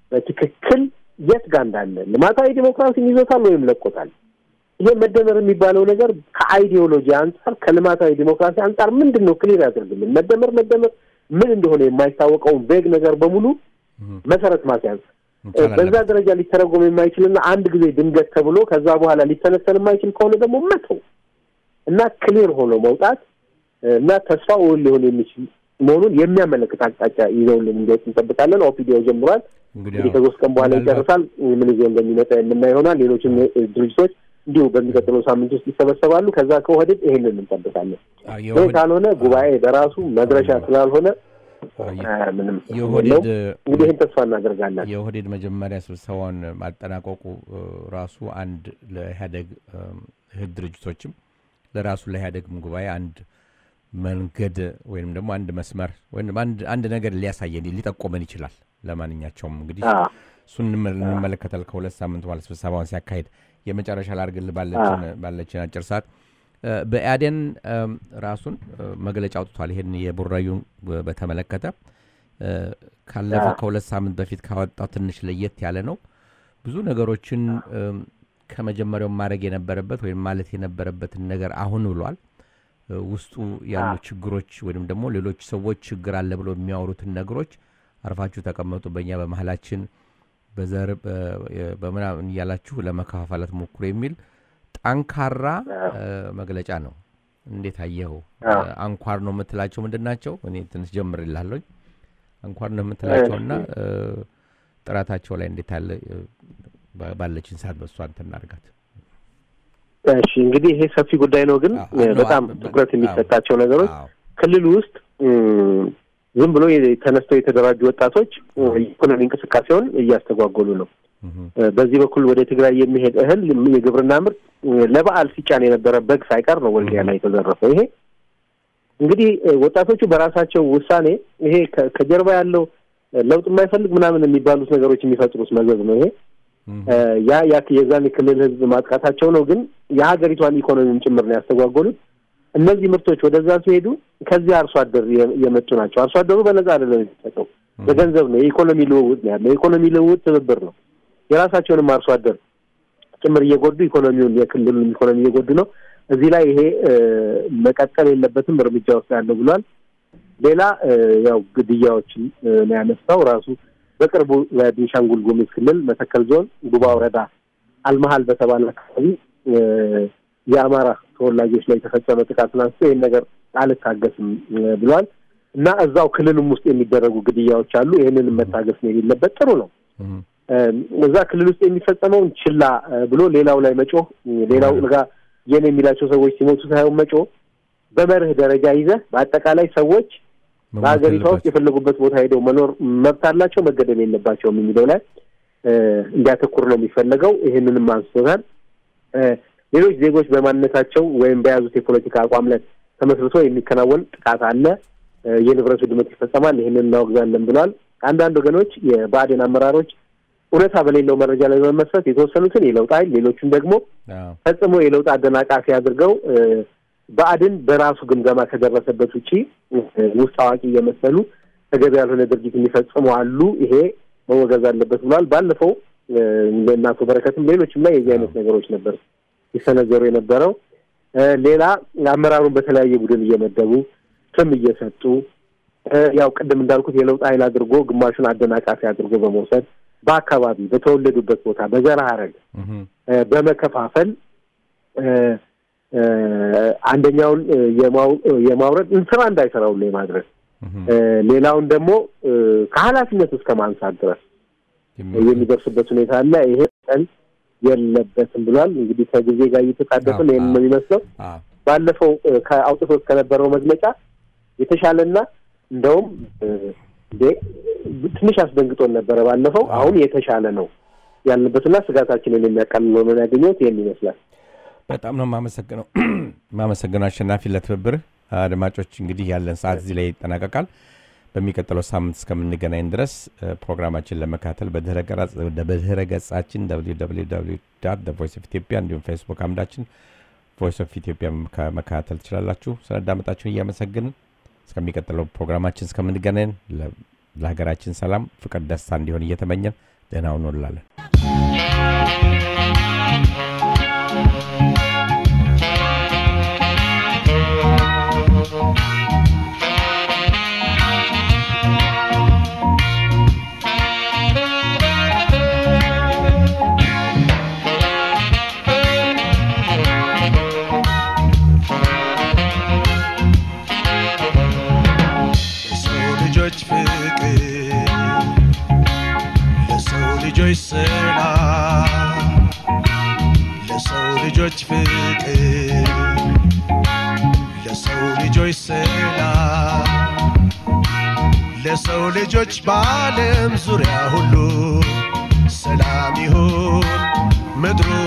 በትክክል የት ጋር እንዳለ ልማታዊ ዲሞክራሲን ይዞታል ወይም ለቆታል። ይሄ መደመር የሚባለው ነገር ከአይዲዮሎጂ አንጻር ከልማታዊ ዲሞክራሲ አንጻር ምንድን ነው ክሊር ያደርግልን። መደመር መደመር ምን እንደሆነ የማይታወቀውን ቬግ ነገር በሙሉ መሰረት ማስያዝ በዛ ደረጃ ሊተረጎም የማይችልና አንድ ጊዜ ድንገት ተብሎ ከዛ በኋላ ሊተነተን የማይችል ከሆነ ደግሞ መተው እና ክሊር ሆኖ መውጣት እና ተስፋ እውን ሊሆን የሚችል መሆኑን የሚያመለክት አቅጣጫ ይዘውልን እንዲወጡ እንጠብቃለን። ኦፒዲዮ ጀምሯል። እንግዲህ ከሶስት ቀን በኋላ ይጨርሳል። ምን ይዞ እንደሚመጣ የምናይ ይሆናል። ሌሎችም ድርጅቶች እንዲሁ በሚቀጥለው ሳምንት ውስጥ ይሰበሰባሉ። ከዛ ከወህድድ ይሄንን እንጠብቃለን። ይህ ካልሆነ ጉባኤ በራሱ መድረሻ ስላልሆነ ምንም የኦህዴድ እንግዲህ ይህን ተስፋ እናደርጋለን። የኦህዴድ መጀመሪያ ስብሰባውን ማጠናቀቁ ራሱ አንድ ለኢህአደግ እህት ድርጅቶችም ለራሱ ለኢህአደግም ጉባኤ አንድ መንገድ ወይም ደግሞ አንድ መስመር ወይም አንድ ነገር ሊያሳየን ሊጠቆመን ይችላል። ለማንኛቸውም እንግዲህ እሱን እንመለከታል። ከሁለት ሳምንት በኋላ ስብሰባውን ሲያካሂድ የመጨረሻ ላርግል ባለችን አጭር ሰዓት በኢህአዴን ራሱን መግለጫ አውጥቷል። ይሄን የቡራዩን በተመለከተ ካለፈ ከሁለት ሳምንት በፊት ካወጣው ትንሽ ለየት ያለ ነው። ብዙ ነገሮችን ከመጀመሪያው ማድረግ የነበረበት ወይም ማለት የነበረበትን ነገር አሁን ብሏል። ውስጡ ያሉ ችግሮች ወይም ደግሞ ሌሎች ሰዎች ችግር አለ ብሎ የሚያወሩትን ነገሮች አርፋችሁ ተቀመጡ፣ በእኛ በመሀላችን በዘር በምናምን እያላችሁ ለመከፋፈላት ሞክሩ የሚል ጠንካራ መግለጫ ነው። እንዴት አየኸው? አንኳር ነው የምትላቸው ምንድን ናቸው? እኔ ትንሽ ጀምርላለኝ። አንኳር ነው የምትላቸውና ጥራታቸው ላይ እንዴት ያለ ባለችን ሰዓት በእሷ እንትን እናድርጋት። እሺ እንግዲህ ይሄ ሰፊ ጉዳይ ነው፣ ግን በጣም ትኩረት የሚሰጣቸው ነገሮች ክልል ውስጥ ዝም ብሎ ተነስተው የተደራጁ ወጣቶች የኢኮኖሚ እንቅስቃሴውን እያስተጓጎሉ ነው። በዚህ በኩል ወደ ትግራይ የሚሄድ እህል የግብርና ምርት ለበዓል ሲጫን የነበረ በግ ሳይቀር ነው ወልዲያ ላይ የተዘረፈው። ይሄ እንግዲህ ወጣቶቹ በራሳቸው ውሳኔ ይሄ ከጀርባ ያለው ለውጥ የማይፈልግ ምናምን የሚባሉት ነገሮች የሚፈጥሩት መዘዝ ነው። ይሄ ያ ያ የዛን የክልል ህዝብ ማጥቃታቸው ነው፣ ግን የሀገሪቷን ኢኮኖሚም ጭምር ነው ያስተጓጎሉት። እነዚህ ምርቶች ወደዛ ሲሄዱ ከዚህ አርሶ አደር የመጡ ናቸው። አርሶ አደሩ በነጻ አይደለም የሚሰጠው፣ በገንዘብ ነው። የኢኮኖሚ ልውውጥ ነው ያለው። የኢኮኖሚ ልውውጥ ትብብር ነው። የራሳቸውንም አርሶ አደር ጭምር እየጎዱ ኢኮኖሚውን የክልሉን ኢኮኖሚ እየጎዱ ነው። እዚህ ላይ ይሄ መቀጠል የለበትም እርምጃ ውስጥ ያለው ብሏል። ሌላ ያው ግድያዎችን ነው ያነሳው ራሱ በቅርቡ በቤንሻንጉል ጉሙዝ ክልል መተከል ዞን ጉባ ወረዳ አልመሀል በተባለ አካባቢ የአማራ ተወላጆች ላይ የተፈጸመ ጥቃትን አንስቶ ይህን ነገር አልታገስም ብሏል እና እዛው ክልልም ውስጥ የሚደረጉ ግድያዎች አሉ። ይህንንም መታገስ ነው የሌለበት። ጥሩ ነው። እዛ ክልል ውስጥ የሚፈጸመውን ችላ ብሎ ሌላው ላይ መጮህ፣ ሌላው ጋ የኔ የሚላቸው ሰዎች ሲሞቱ ሳይሆን መጮህ፣ በመርህ ደረጃ ይዘህ በአጠቃላይ ሰዎች በሀገሪቷ ውስጥ የፈለጉበት ቦታ ሄደው መኖር መብት አላቸው፣ መገደል የለባቸውም የሚለው ላይ እንዲያተኩር ነው የሚፈለገው። ይህንንም አንስቶታል። ሌሎች ዜጎች በማንነታቸው ወይም በያዙት የፖለቲካ አቋም ላይ ተመስርቶ የሚከናወን ጥቃት አለ፣ የንብረት ውድመት ይፈጸማል፣ ይህንን እናወግዛለን ብለዋል። አንዳንድ ወገኖች የብአዴን አመራሮች እውነታ በሌለው መረጃ ላይ በመመስረት የተወሰኑትን የለውጥ ኃይል ሌሎቹን ደግሞ ፈጽሞ የለውጥ አደናቃፊ አድርገው ብአዴን በራሱ ግምገማ ከደረሰበት ውጪ ውስጥ አዋቂ እየመሰሉ ተገቢ ያልሆነ ድርጊት የሚፈጽሙ አሉ። ይሄ መወገዝ አለበት ብሏል። ባለፈው እነ አቶ በረከትም ሌሎችም ላይ የዚህ አይነት ነገሮች ነበር ሲሰነዘሩ የነበረው። ሌላ አመራሩን በተለያየ ቡድን እየመደቡ ስም እየሰጡ ያው ቅድም እንዳልኩት የለውጥ ኃይል አድርጎ ግማሹን አደናቃፊ አድርጎ በመውሰድ በአካባቢ በተወለዱበት ቦታ በዘር ሐረግ በመከፋፈል አንደኛውን የማውረድ ስራ እንዳይሰራው ላይ ማድረግ ሌላውን ደግሞ ከኃላፊነት እስከ ማንሳት ድረስ የሚደርስበት ሁኔታ አለ። ይሄ ቀን የለበትም ብሏል። እንግዲህ ከጊዜ ጋር እየተጣደፍን ይህን ነው የሚመስለው። ባለፈው ከአውጥቶት ከነበረው መግለጫ የተሻለና እንደውም እንዴ ትንሽ አስደንግጦን ነበረ ባለፈው። አሁን የተሻለ ነው ያለበትና ስጋታችንን የሚያቃልል ሆኖ ያገኘሁት ይህን ይመስላል። በጣም ነው የማመሰግነው የማመሰግነው አሸናፊ ለትብብርህ። አድማጮች እንግዲህ ያለን ሰዓት እዚህ ላይ ይጠናቀቃል። በሚቀጥለው ሳምንት እስከምንገናኝ ድረስ ፕሮግራማችን ለመካተል በድህረ ገጻችን ቮይስ ኦፍ ኢትዮጵያ እንዲሁም ፌስቡክ አምዳችን ቮይስ ኦፍ ኢትዮጵያ መከታተል ትችላላችሁ። ስላዳመጣችሁን እያመሰግንን እስከሚቀጥለው ፕሮግራማችን እስከምንገናኝ ለሀገራችን ሰላም፣ ፍቅር፣ ደስታ እንዲሆን እየተመኘን ጤና ሁኑ እንላለን። ለሰው ልጆች ፍቅር ለሰው ልጆች ሰላም ለሰው ልጆች ፍቅር ለሰው ልጆች ሰላም ለሰው ልጆች በዓለም ዙሪያ ሁሉ ሰላም ይሁን ምድሩ